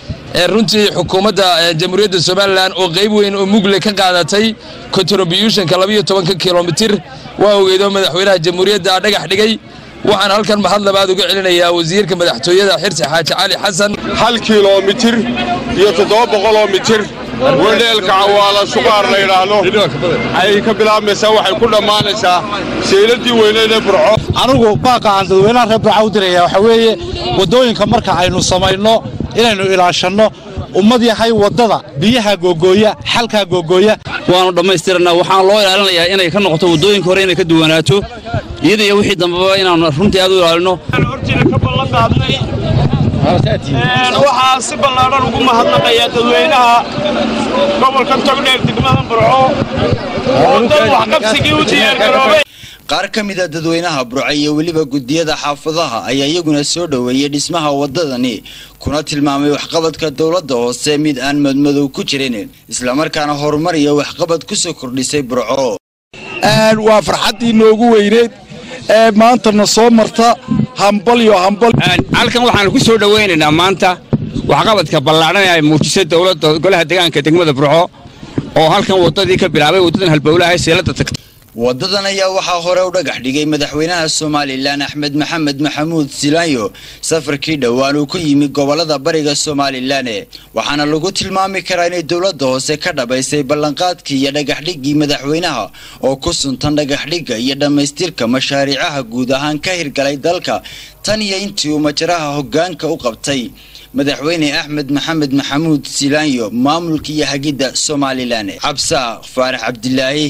runtii xukuumadda jamhuuriyadda somalilan oo qayb weyn oo mugle ka qaadatay contributionka labayo tobanka kilomitir waa ogeedoo madaxweynaha jamhuuriyadda dhagax dhigay waxaan halkan mahad labaad uga celinayaa wasiirka madaxtooyada xirsi xaaji cali xasan hal kilomitir iyo toddoba boqoloo mitir wedheelka cawaala sugaar la yidhaahdo ayay ka bilaabmaysaa waxay ku dhammaanaysaa sayladii weyneed ee burco anigu baaqa aan dadweynaha reer burca u diraya waxaa weeye waddooyinka marka aynu samayno inaynu ilaashanno ummad yahay waddada biyaha googooya xalkaa googooya waannu dhammaystirannaa waxaan loo ilaalinayaa inay ka noqoto waddooyinka hore inay ka duwanaato iyada iyo wixii dambeba inaannu runtii aad u ilaalino waxaa si ballaadhan ugu mahadnaqayaa dadweynaha gobolka togdheer degmada burco oo dad waxqabsigii u diyaargaroobay qaar ka mid a dadweynaha burco iyo weliba gudiyada xaafadaha ayaa iyaguna soo dhoweeyey dhismaha waddadani kuna tilmaamay waxqabadka dowladda hoose mid aan madmadow ku jirin islamarkaana horumar iyo waxqabad ku soo kordhisay burco waa farxaddii noogu weyneed ee maantana soo marta hambalyo hambal halkan waxaanu ku soo dhowaynaynaa maanta waxqabadka ballaadhan ee ay muujisay dowladda golaha deegaanka degmada burco oo halkan waddadii ka bilaabay waddadan halbowlaha seelada tagta waddadan ayaa waxaa hore u dhagax dhigay madaxweynaha somalilan axmed maxamed maxamuud silaanyo safarkii dhowaan uu ku yimi gobolada bariga somalilan waxaana lagu tilmaami karaa inay dowladda hoose ka dhabaysay ballanqaadkii iyo dhagaxdhiggii madaxweynaha oo ku suntan dhagaxdhigga iyo dhammaystirka mashaariicaha guud ahaan ka hirgalay dalka tan iyo intii uu majaraha hoggaanka u qabtay madaxweyne axmed maxamed maxamuud silaanyo maamulka iyo hagidda somalilan cabsaaq faarax cabdilaahi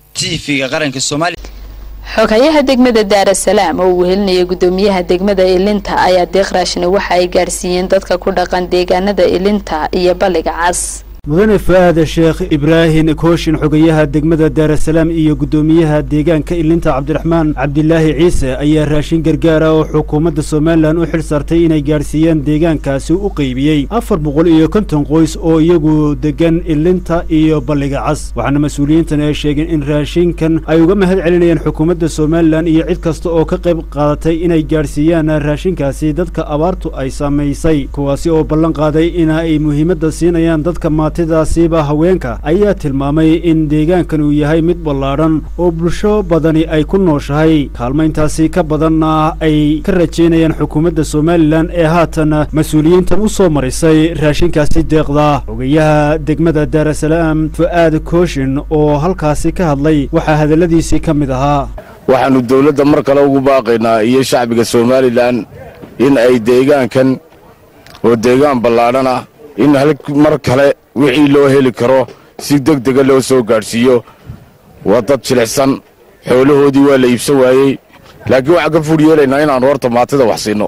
xoghayaha degmada daarasalaam oo uu helinaya gudoomiyaha degmada ilinta ayaa deeq raashina waxa ay gaadhsiiyeen dadka ku dhaqan deegaanada ilinta iyo balliga cas mudane fa'aad sheekh ibraahim kooshin xogayaha degmada daarasalaam iyo guddoomiyaha deegaanka ilinta cabdiraxmaan cabdilaahi ciise ayaa raashin gargaara oo xukuumadda somalilan u xil saartay inay gaadhsiiyaan deegaankaasi u qeybiyey afar boqol iyo konton qoys oo iyagu degan ilinta iyo balliga cas waxaana mas-uuliyiintan ay sheegeen in raashinkan ay uga mahad celinayaan xukuumadda somalilan iyo cid kasta oo ka qayb qaadatay inay gaadhsiiyaan raashinkaasi dadka abaartu ay saamaysay kuwaasi oo ballan qaaday in ay muhiimadda siinayaan dadka maatidaasiiba haweenka ayaa tilmaamay in deegaankan uu yahay mid ballaadhan oo bulsho badani ay ku nooshahay kaalmayntaasi ka badanna ay ka rajaynayaan xukuumadda somalilan ee haatan mas-uuliyiintan u soo marisay raashinkaasi deeqda xogayaha degmada daarasalaam fu'aad kooshin oo halkaasi ka hadlay waxaa hadalladiisii ka mid ahaa waxaannu dawladda mar kale ugu baaqaynaa iyo shacbiga somalilan in ay deegaankan oo deegaan ballaadhan ah in mar kale wixii loo heli karo si deg dega loo soo gaadhsiiyo waa dad jilicsan xoolahoodii waa la iibsan waayey laakiin waxaan ka fuudh yeelaynaa inaannu horta maatida wax siinno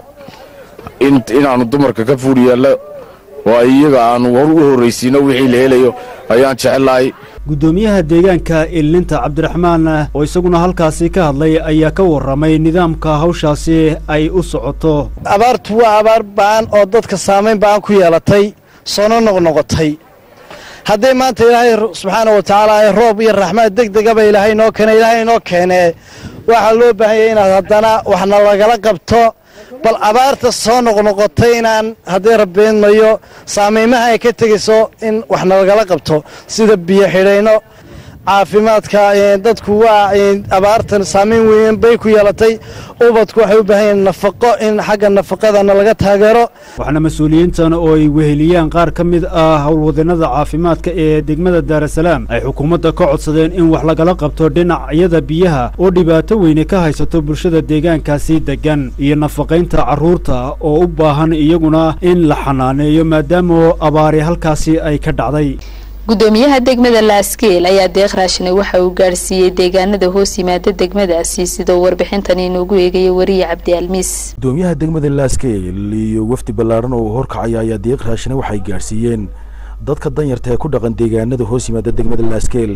inaannu dumarka ka fuudh yeelno oo ay iyaga aannu u horraysiinno wixii la helayo ayaan jecellahay guddoomiyaha deegaanka ilinta cabdiraxmaan oo isaguna halkaasi ka hadlay ayaa ka warramay nidaamka hawshaasi ay u socoto abaartu waa abaar ba'an oo dadka saamayn ba'an ku yeelatay soona noqnoqotay hadday maanta ilaahay subxaana wa tacaala ay roob iyo raxmaad deg degaba ilaahay inoo keene ilaahay inoo keenee waxaa loo baahanyay inaad haddana waxna lagala qabto bal abaarta soo noqnoqotay inaan haddii rabbeedmayo saameymaha ay ka tegayso in waxna lagala qabto sida biyo xidhayno caafimaadka dadku waa abaartan saamayn weyn bay ku yeelatay ubadku waxay u baahan yihiin nafaqo in xagga nafaqadana laga taageero waxaana mas-uuliyiintan oo ay weheliyaan qaar ka mid ah howlwadeenada caafimaadka ee degmada daarasalaam ay xukuumadda ka codsadeen in wax lagala qabto dhinacyada biyaha oo dhibaato weyne ka haysato bulshada deegaankaasi degan iyo nafaqaynta carruurta oo u baahan iyaguna in la xanaaneeyo maadaama abaari halkaasi ay ka dhacday gudoomiyaha degmada laaskeel ayaa deeq raashine waxa uu gaadhsiiyey deegaanada hoos yimaada degmadaasi sidoo warbixintan inoogu eegaya wariye cabdi almiis gudoomiyaha degmada laaskeel iyo wafdi ballaadhan oo horkacaya ayaa deeq raashine waxay gaadhsiiyeen dadka danyarta ee ku dhaqan deegaanada hoos yimaada degmada laaskeel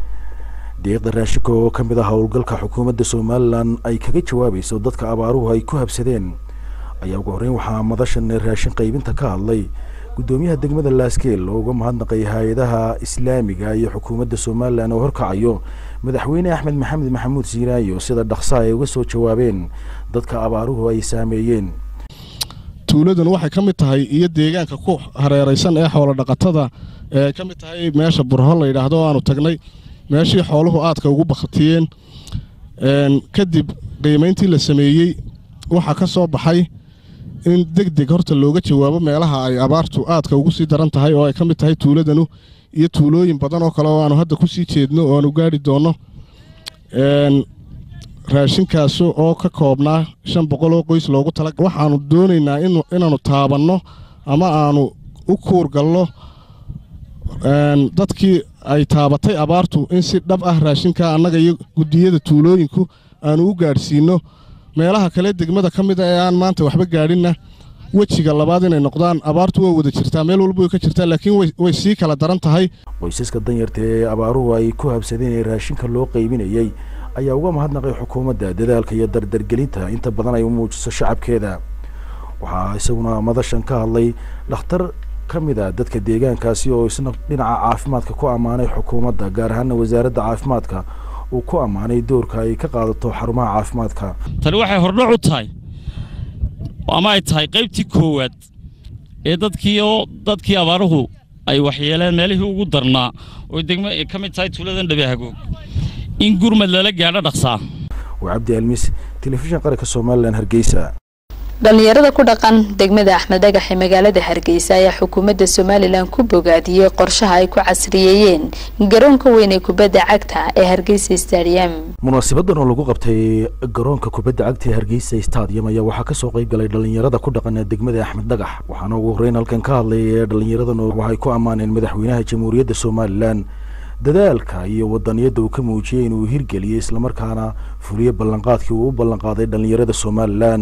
deeqda raashinka oo ka mid ah howlgalka xukuumadda somalilan ay kaga jawaabayso dadka abaaruhu ay ku habsadeen ayaa ugu horreyn waxaa madashan raashin qaybinta ka hadlay gudoomiyaha degmada laaskeel oo uga mahadnaqay hay-adaha islaamiga iyo xukuumadda somalilan oo horkacayo madaxweyne axmed maxamed maxamuud siiraayo sida dhaqsa ay uga soo jawaabeen dadka abaaruhu ay saameeyeen tuuladan waxay ka mid tahay iyo deegaanka ku hareeraysan ee xoolo dhaqatada ee ka mid tahay meesha burho la yidhaahdo oo aanu tagnay meeshii xooluhu aadka ugu bakhtiyeen kadib qiimayntii la sameeyey waxaa ka soo baxay in deg deg horta looga jawaabo meelaha ay abaartu aadka ugu sii daran tahay oo ay ka mid tahay tuuladanu iyo tuulooyin badan oo kale oo aanu hadda ku sii jeedno oo aanu gaari doonno raashinkaas oo ka koobnaa shan boqol oo qoys loogu tala waxaanu doonaynaa inaannu taabanno ama aanu u kuurgalno dadkii ay taabatay abaartu in si dhab ah raashinka annaga iyo guddiyada tuulooyinku aanu u gaadhsiinno meelaha kale degmada ka mid a ee aan maanta waxba gaadhinna wejiga labaad inay noqdaan abaartu waa wada jirtaa meel walba way ka jirtaa laakiin way sii kala daran tahay qoysaska danyarta ee abaaruhu ay ku habsadeen ee raashinka loo qaybinayey ayaa uga mahadnaqay xukuumadda dadaalka iyo dardargelinta inta badan ay u muujiso shacabkeeda waxaa isaguna madashan ka hadlay dhakhtar ka mid a dadka deegaankaasi oo isna dhinaca caafimaadka ku ammaanay xukuumadda gaar ahaana wasaaradda caafimaadka uu ku ammaanay doorka ay ka qaadato xarumaha caafimaadka tani waxay hordhac u tahay ama ay tahay qaybtii koowaad ee dadkii oo dadkii abaaruhu ay waxyeeleen meelihii ugu darnaa oo degmo ay ka mid tahay tuuladan dhabehagoog in gurmad lala gaadho dhaqsaa waa cabdi almis telefishin qaranka somalilan hargeysa dhalinyarada ku dhaqan degmada axmed dhagax ee magaalada hargeysa ayaa xukuumadda somalilan ku bogaadiyey qorshaha ay ku casriyeeyeen garoonka weyn ee kubadda cagta ee hargeysa stadium munaasabadan oo lagu qabtay garoonka kubadda cagta ee hargeysa stadium ayaa waxaa kasoo qayb galay dhalinyarada ku dhaqan ee degmada axmed dhagax waxaana ugu horreyn halkan ka hadlay ee dhalinyaradan waxay ku ammaaneen madaxweynaha jamhuuriyadda somalilan dadaalka iyo wadaniyadda uu ka muujiyey inuu hirgeliyey islamarkaana fuliye ballanqaadkii uu u ballanqaaday dhalinyarada somalilan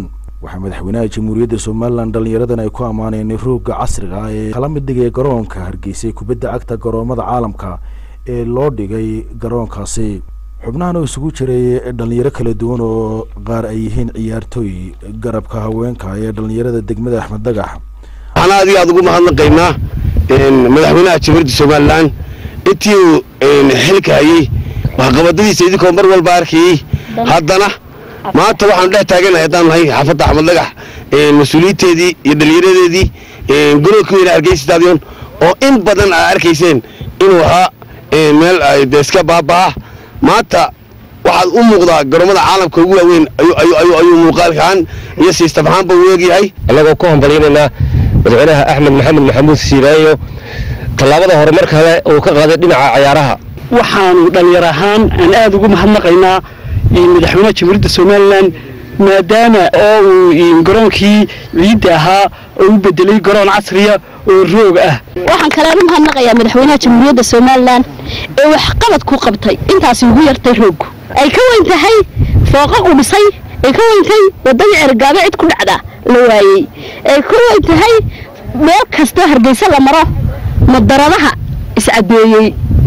waxaa madaxweynaha jamhuuriyadda somalilan dhallinyaradan ay ku ammaaneen roogga casriga ah ee kala mid dhigay garoonka hargeysay kubadda cagta garoomada caalamka ee loo dhigay garoonkaasi xubnahan oo isugu jiray dhallinyaro kala duwan oo qaar ay yihiin ciyaartooy garabka haweenka ee dhallinyarada degmada axmed dagax waxaan aad iyo aad ugu mahadnaqaynaa madaxweynaha jamhuuriyadda somalilan intii uu xilka hayey waxqabadadiisa idinkoo mar walba arkayey haddana maanta waxaanu dhex taaganahay haddaan nahay xaafadda axmed dagax mas-uuliyiinteedii iyo dhallinyaradeedii garoonka weyne hargeysa stadion oo in badan aa arkayseen inuu ahaa meel de iska baabaa maanta waxaad u muuqdaa garoomada caalamka ugu waaweyn ayuu muuqaalkaan iyo siistab ahaanba u eegyahay annagoo ku hambalyaynaynaa madaxweynaha axmed maxamed maxamuud siiraayo tallaabada horumar kale uu ka qaaday dhinaca cayaaraha waxaanu dhallinyar ahaan aan aad ugu mahadnaqaynaa madaxweynaha jamhuuriyadda somalilan maadaama oo uu garoonkii ciidda ahaa oo u bedelay garoon casriya oo roog ah waxaan kalean u mahadnaqayaa madaxweynaha jamhuuriyadda somalilan ee waxqabad ku qabtay intaasi ugu yartay rooggu ay ka weyn tahay fooqa u dhisay ay ka weyn tahay waddadii cergaabo cid ku dhacda la waayey ay ka weyn tahay meel kastoo hargeysa la maro madaradaha iscadeeyey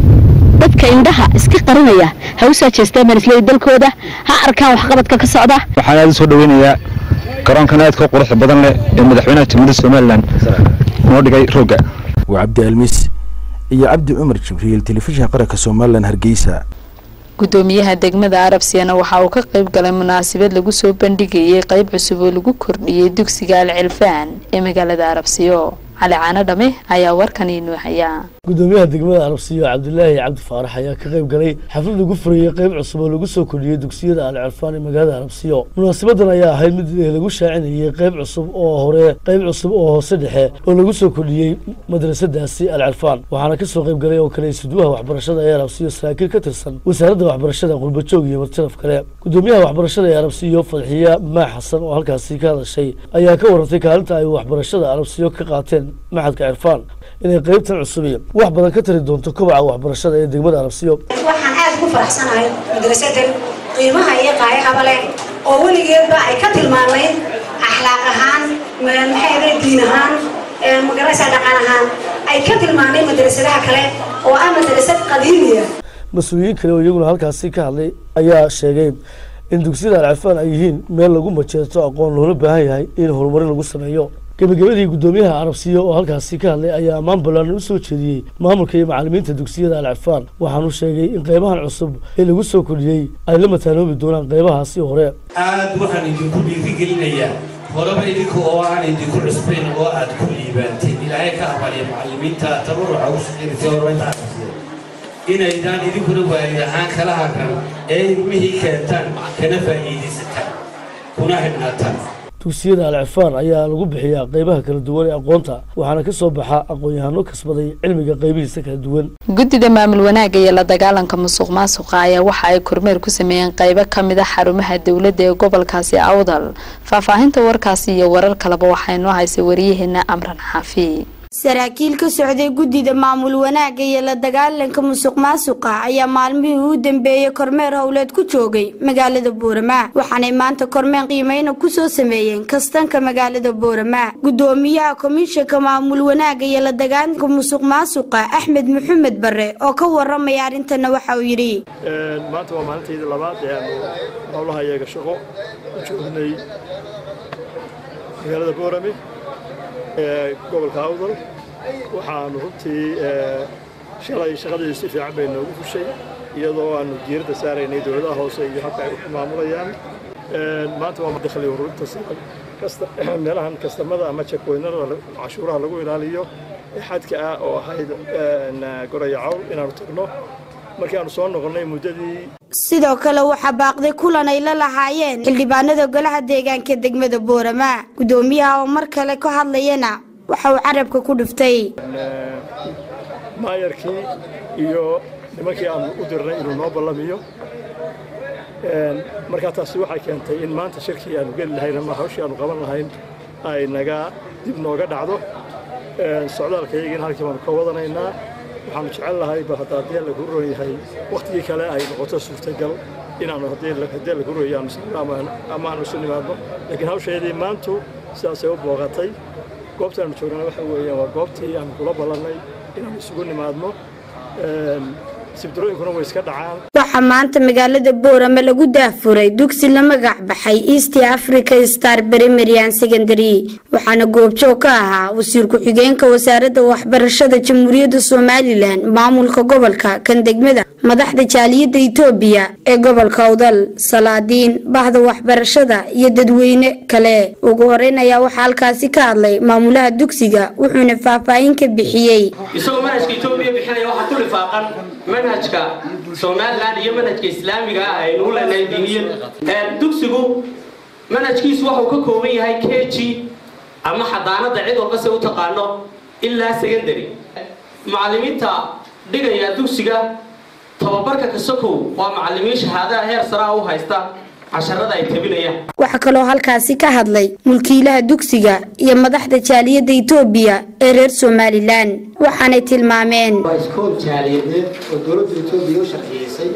dadka indhaha iska qarinaya ha u soo jeestaan baan isleeyahay dalkooda ha arkaan waxqabadka ka socda waxaan aad u soo dhaweynayaa garoonkan aadka quruxda badan leh ee madaxweynaha jamhuuriyadda somalilan noo dhigay roogga waa cabdi almis iyo cabdi cumar jibriil telefishinka qaranka somalilan hargeysa gudoomiyaha degmada arabsiyana waxa uu ka qayb galay munaasabad lagu soo bandhigayay qayb cusub oo lagu kordhiyey dugsiga alcilfaan ee magaalada arabsiyo cali caano dhame ayaa warkan inoo hayaa gudoomiyaha degmada arabsiyo cabdilaahi cabdi faarax ayaa ka qayb galay xaflad lagu furayey qayb cusub oo lagu soo kordhiyey dugsiyada alcirfaan ee magaalada arabsiyo munaasabadan ayaa ahayd mid lagu shaacinayey qayb cusub oo hore qayb cusub oo hoose dhexe oo lagu soo kordhiyey madrasadaasi alcirfaan waxaana kasoo qayb galay oo kale isuduwaha waxbarashada ee arabsiyo saraakiil ka tirsan wasaaradda waxbarashada qurbajoog iyo martilaf kale gudoomiyaha waxbarashada ee arabsiyo fadxiya maax xasan oo halkaasi ka hadashay ayaa ka warantay kaalinta ay waxbarashada arabsiyo ka qaateen maxadka cirfaan inay qaybtan cusubi wax badan ka tari doonto kobaca waxbarashada ee degmada arabsiyo waxaan aad ugu faraxsanahay madrasadan qiimaha iyo qaayahaba leh oo weligeedba ay ka tilmaamayd akhlaaq ahaan maxay diin ahaan magaraysa dhaqan ahaan ay ka tilmaamay madrasadaha kale oo ah madrasad qadiimiya mas-uuliyiin kale oo iyaguna halkaasi ka hadlay ayaa sheegay in dugsiyada alcirfaan ay yihiin meel lagu majeerto aqoon loola baahan yahay in horumarin lagu sameeyo gebagabadii gudoomiyaha arabsiya oo halkaasi ka hadlay ayaa ammaan ballaaran u soo jeediyey maamulka iyo macalimiinta dugsiyada alcirfaan waxaanu sheegay in qaybahan cusub ee lagu soo kordhiyey ay la mataanoobi doonaan qaybahaasi hore aad waxaan idinku dhiirigelinayaa horeba idinka oo aan idinku cusbayn oo aad ku liibaanteen ilaahay ka abaliya macalimiinta tabaruca u shaqaynaysa horumarinta arabsiya inaydaan idinkuna waali ahaan kala harran ee ilmihii keentaan kana faa'iidaysataan kuna xidhnaataan dugsiyada alcifaan ayaa lagu bixiyaa qaybaha kala duwan ee aqoonta waxaana ka soo baxa aqoon-yahano kasbaday cilmiga qaybihiisa kala duwan guddida maamul wanaagga iyo la dagaalanka musuq maasuqa ayaa waxa ay kormeer ku sameeyeen qaybo ka mid a xarumaha dowladda ee gobolkaasi awdal faahfaahinta warkaasi iyo warar kaleba waxaa inoo haysay wariyaheena amran xaafi saraakiil ka socday guddida maamul wanaagga iyo la dagaalanka musuq maasuqa ayaa maalmihii u dambeeyey kormeer howleed ku joogay magaalada boorama waxaanay maanta kormeer qiimeyna kusoo sameeyeen kastanka magaalada boorama gudoomiyaha komishanka maamul wanaagga iyo la dagaalanka musuq maasuqa axmed maxamed bare oo ka waramaya arrintana waxa uu yidhi maanta waa maalintaydii labaad ee aanu howlaha iyaga shaqo u joognay magaalada boorame ee gobolka awdal waxaanu runtii shalay shaqadii si fiican bay noogu fushay iyadoo aanu diiradda saaraynay dowladaha hoose iyo habka ay u maamulayaan maanta waa dakhli ururinta meelahan kastamada ama jakweynada cashuuraha lagu ilaaliyo ee xadka ah oo ahayd goraya cawl inaanu tagno markii aanu soo noqonnay muddadii sidoo kale waxaa baaqday kulan ay la lahaayeen xildhibaanada golaha deegaanka degmada boorama gudoomiyaha oo mar kale ka hadlayana waxa uu carabka ku dhiftay maayarkii iyo nimankii aanu u dirnay inuu noo ballamiyo markaa taasi waxay keentay in maanta shirkii aanu geli lahayn ama hawshii aanu qaban lahayn ay naga dib nooga dhacdo socdaalkayagiina halkii baanu ka wadanaynaa waxaanu jecel lahay ba haddaa dee lagu roon yahay wakhtigii kale ay noqoto suurtagal inaanu haddii la gurayo ama aanu isu nimaadno laakiin hawsheedii maantu sidaasay u booqatay goobtaanu joognana waxa weeyaan waa goobtii aanu kula ballannay inaanu isugu nimaadno sibdarooyinkuna way iska dhacaan waxaa maanta magaalada boorama lagu daafuray dugsi la magac baxay east africa star primary and secondary waxaana goobjoog ka ahaa wasiir ku-xigeenka wasaaradda waxbarashada jamhuuriyadda somalilan maamulka gobolka kan degmada madaxda jaaliyadda itoobiya ee gobolka awdal salaadiin bahda waxbarashada iyo dadweyne kale ugu horeyn ayaa waxaa halkaasi ka hadlay maamulaha dugsiga wuxuuna faahfaahin ka bixiyey isagoo manhajka etoobiya bixinaya waxaa ku lifaaqan manhajka somalilan iyo manhajka islaamiga ah aynu u leenahay diiniyan dugsigu manhajkiisu waxuu ka kooban yahay k g ama xadaanada cid walba se u taqaano ilaa secondary macallimiinta dhigaya dugsiga tababarka kasokow waa macallimiin shahaadaha heer saraa u haysta casharada ay tabinayaan waxaa kaloo halkaasi ka hadlay mulkiilaha dugsiga iyo madaxda jaaliyadda itoobiya ee reer somalilan waxaanay tilmaameen waa iskool jaaliyadeed oo dowladda itoobiya u sharciyeysay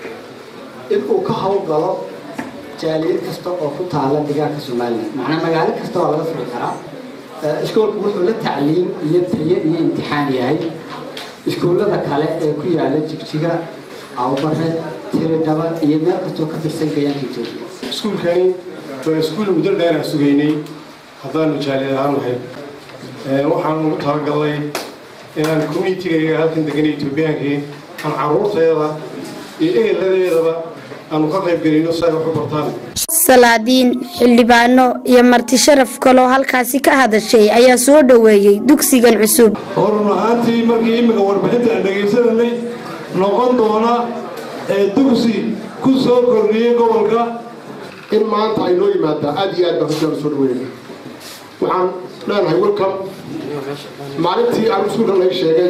in uu ka howlgalo jaaliyad kasta oo ku taala deegaanka somalilan macnaa magaalo kasta waa laga furi karaa iskoolku wuxuu la tacliim iyo tayo iyo imtixaan yahay iskuullada kale ee ku yaala jigjiga awbare tiridhaba iyo meel kastoo ka tirsan gayaanka etoobiya iskuulkani waa iskuul muddo dheer aan sugaynay haddaanu jaaliyad ahaan nahay waxaan ugu talagalnay inaan communitygayga halkan degan etoobiyaankii aan carruurteeda iyo eheladeedaba aanu ka qayb gelino si ay wax u bartaan salaadiin xildhibaano iyo marti sharaf kaloo halkaasi ka hadashay ayaa soo dhoweeyey dugsigan cusub horun ahaantii markii imika warbixinta aan dhegaysananay noqon doona ee dugsi ku soo kordhiyey gobolka in maanta ay noo yimaaddaa aad iyo aad baan hujaan soo dhaweynaya waxaan leenahay welcome maalintii aan iskuulkan laga sheegay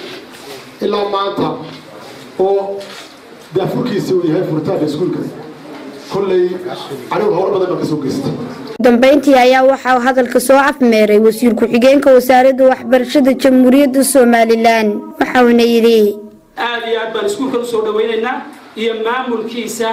ilaa maanta oo daafurkiisa uu yahay furitaanka iskuulka kolley anigu howlo badan baan ka soo geystay dambeyntii ayaa waxaa hadalka soo afmeeray wasiir ku-xigeenka wasaaradda waxbarashada jamhuuriyadda somalilan waxauna yidhi aad iyo aad baan iskuulkan usoo dhawaynaynaa iyo maamulkiisa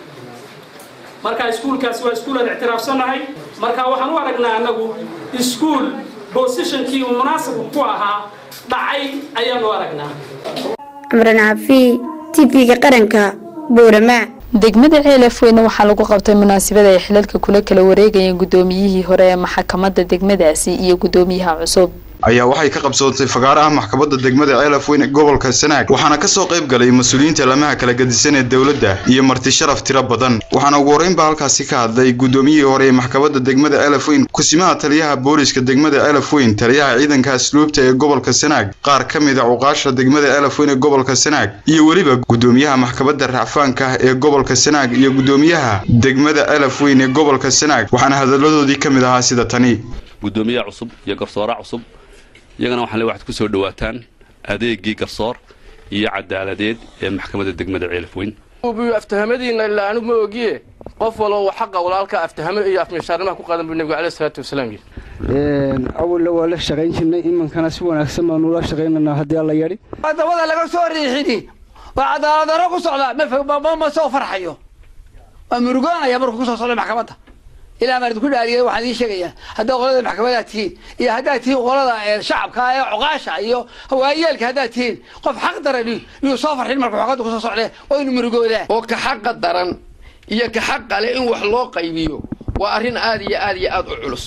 marka iskuulkaasi waa iskuul aan ictiraafsannahay marka waxaan u aragnaa annagu iskuul bosishonkii uu munaasabku ku ahaa dhacay ayaan u aragnaa cumran cafi tv-ga qaranka boorama degmada ceelafweyne waxaa lagu qabtay munaasabada ay xilalka kula kala wareegayeen gudoomiyihii hore ee maxkamadda degmadaasi iyo gudoomiyaha cusub ayaa waxay ka qabsootay fagaaraha maxkamadda degmada ceelafweyn ee gobolka sanaag waxaana ka soo qayb galay mas-uuliyiinta lamaha kala gadisan ee dowladda iyo marti sharaf tiro badan waxaana ugu horreyn baa halkaasi ka hadlay gudoomiyihii hore ee maxkamadda degmada ceelafweyn kusimaha taliyaha booliska degmada ceelafweyn taliyaha ciidanka asluubta ee gobolka sanaag qaar ka mid a cuqaasha degmada ceelafweyn ee gobolka sanaag iyo weliba gudoomiyaha maxkamadda racfaanka ee gobolka sanaag iyo gudoomiyaha degmada ceelafweyn ee gobolka sanaag waxaana hadalladoodii ka mid ahaa sida tani gudoomiyaha cusub iyo garsoora cusub iyagana waxaan le waxaad ku soo dhawaataan adeegii garsoor iyo cadaaladeed ee maxkamadda degmada ceelafweyn aftahamadiina ilaa anigu ma ogiye qof walba xaqa walaalka aftahamo iyo afmishaarnimaha ku qaadan buu nebigu caleyhi salaatu wasalaam yidhi awalna waa la shaqayn jirnay iminkana si wanaagsan baanu la shaqaynaynaa haddii alla yadhi dabada laga soo riixini waa cadaaladaro ku socda ma soo farxayo waa murugoonaya markuu kusoo socda maxkamadda ilaa maan idinku dhaariyay waxaan idiin sheegayaa haddaad qolada maxkamadaad tihiin iyo haddaad tihiin qolada shacabka ee cuqaasha iyo hawaayeelka haddaad tihiin qof xaq daran iyuu soo farxin markuu xoqadda kusoo socdee oo inu murugoodaa oo ka xaqa daran iyo ka xaqa leh in wax loo qaybiyo waa arrin aad iyo aad iyo aad u culus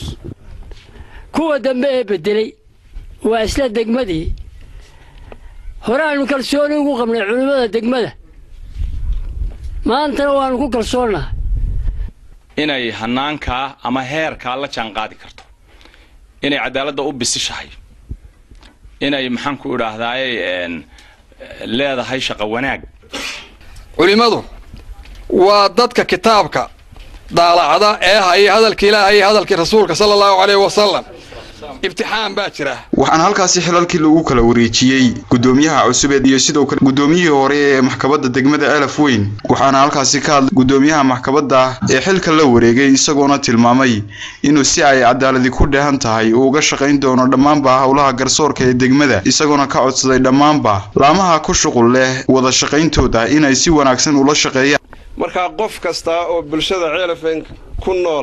kuwa dambe ee bedelay waa isla degmadii hore aanu kalsooni ugu qabnay culimmada degmada maantana waanu ku kalsoonnahay inay hanaankaa ama heerkaa la jaan qaadi karto inay cadaaladda u bisishahay inay maxaan ku idhaahdaaye leedahay shaqo wanaag culimmadu waa dadka kitaabka daalacda ee haya hadalka ilaahay iyo hadalkii rasuulka sala allahu caleyhi wasalam ibtixaan baa jira waxaana halkaasi xilalkii lagu kala wareejiyey gudoomiyaha cusubeed iyo sidoo kale gudoomiyihii hore ee maxkamadda degmada elaf weyn waxaana halkaasi ka hadlay gudoomiyaha maxkamadda ee xilka la wareegay isagoona tilmaamay inuu si ay cadaaladi ku dheehan tahay uu uga shaqayn doono dhammaanba howlaha garsoorka ee degmada isagoona ka codsaday dhammaanba laamaha ku shuqul leh wada shaqayntooda inay si wanaagsan ula shaqeeyaan markaa qof kasta oo bulshada ceelafeen ku nool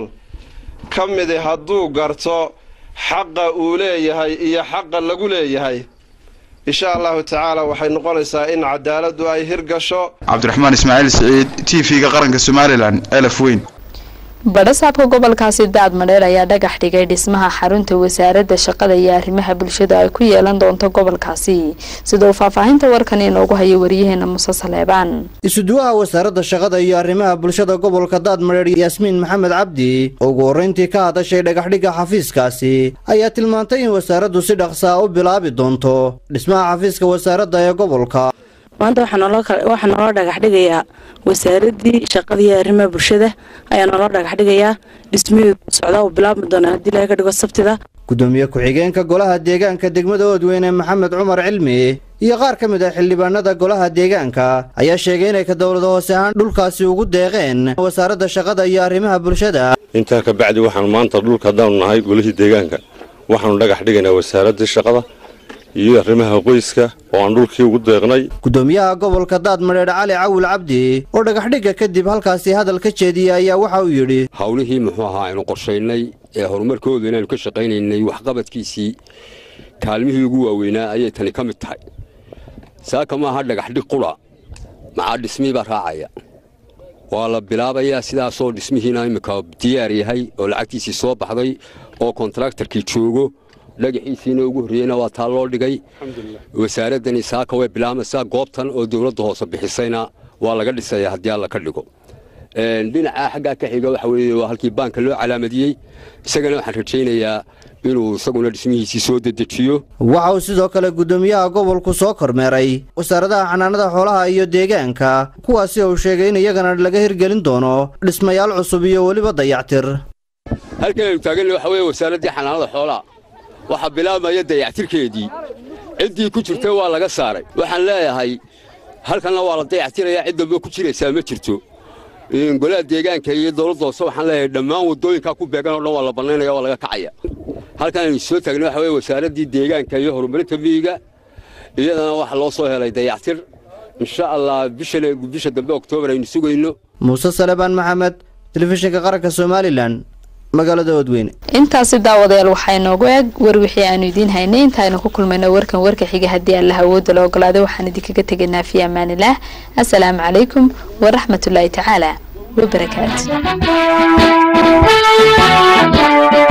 ka midi hadduu garto xaqa uu leeyahay iyo xaqa lagu leeyahay insha allahu tacaala waxay noqonaysaa in cadaaladdu ay hirgasho cabdiraxmaan ismaaciil siciid t v-ga qaranka somalilan elaf weyn badhasaabka gobolkaasi daad madheer ayaa dhagax dhigay dhismaha xarunta wasaaradda shaqada iyo arrimaha bulshada ay ku yeelan doonto gobolkaasi sida uu faahfaahinta warkan inoogu hayo wariyaheena muse saleebaan isuduwaha wasaaradda shaqada iyo arrimaha bulshada gobolka daadmadheer yaasmiin maxamed cabdi oo ugu horrayntii ka hadashay dhagaxdhigga xafiiskaasi ayaa tilmaantay in wasaaraddu si dhaqsaa u bilaabi doonto dhismaha xafiiska wasaaradda ee gobolka maanta waxaa naloo dhagax dhigayaa wasaaraddii shaqada iyo arrimaha bulshada ayaa naloo dhagax dhigayaa dhismaheedu socdaa uu bilaabmi doonaa haddii laga dhigo sabtida gudoomiye ku-xigeenka golaha deegaanka degmada oodweyne maxamed cumar cilmi iyo qaar ka mid ah xildhibaanada golaha deegaanka ayaa sheegay inay ka dowlada hoose ahaan dhulkaasi ugu deeqeen wasaaradda shaqada iyo arrimaha bulshada intaa ka bacdi waxaanu maanta dhulka haddaanu nahay golihii deegaanka waxaanu dhagax dhigaynaa wasaaraddii shaqada iyo arrimaha qoyska oo aan dhulkii ugu deeqnay gudoomiyaha gobolka daadmadheer cali cawil cabdi oo dhagaxdhigga kadib halkaasi hadal ka jeediyey ayaa waxa uu yidhi howlihii muxuu ahaa aynu qorshaynay ee horumarkooda inaanu ka shaqaynaynay waxqabadkiisii kaalmihii ugu waaweynaa ayay tani ka mid tahay saaka maaha dhagaxdhig qura maxaa dhismihii baa raacaya waa la bilaabayaa sidaasoo dhismihiina imminka diyaar yahay oo lacagtiisii soo baxday oo kontraktarkii joogo dhagaxiisiina ugu horreeyeyna waa taa loo dhigay wasaaraddani saaka way bilaamaysaa goobtan oo dowladda hoose bixisayna waa laga dhisaya haddii alla ka dhigo dhinacaa xaggaa ka xiga waxa weeye waa halkii baanka loo calaamadiyey isagana waxaan rajaynayaa inuu isaguna dhismihiisii soo dedejiyo waxa uu sidoo kale gudoomiyaha gobolku soo kormeeray wasaaradaha xanaanada xoolaha iyo deegaanka kuwaasi uu sheegay in iyagana laga hirgelin doono dhismayaal cusub iyo weliba dayactir halkan aynu taaganna waxa weeye wasaaraddii xanaanada xoolaha waxaa bilaabmaya dayactirkeedii ciddii ku jirtay waa laga saaray waxaan leeyahay halkanna waa la dayactirayaa cid dambe ku jiraysaa ma jirto golaha deegaanka iyo dowladda hoose waxaan leeyahay dhammaan waddooyinkaa ku beegan oo dhan waa la bannaynaya waa laga kacaya halkan aynu soo taagnay waxa weye wasaaraddii deegaanka iyo horumarinta miyiga iyadana waxaa loo soo helay dayactir insha allah bishan bisha dambe oktoobar aynu sugayno muuse salebaan maxamed telefishinka qaranka somalilan magaalada oodweyne intaasi daawadayaal waxaa inoogu eg war wixii aanu idiin haynay intaaynu ku kulmayno warkan warka xiga haddii allaha awoodda la ogolaaday waxaan idinkaga tegaynaa fi amaanilaah assalaamu calaykum waraxmatullaahi tacaala wabarakaatu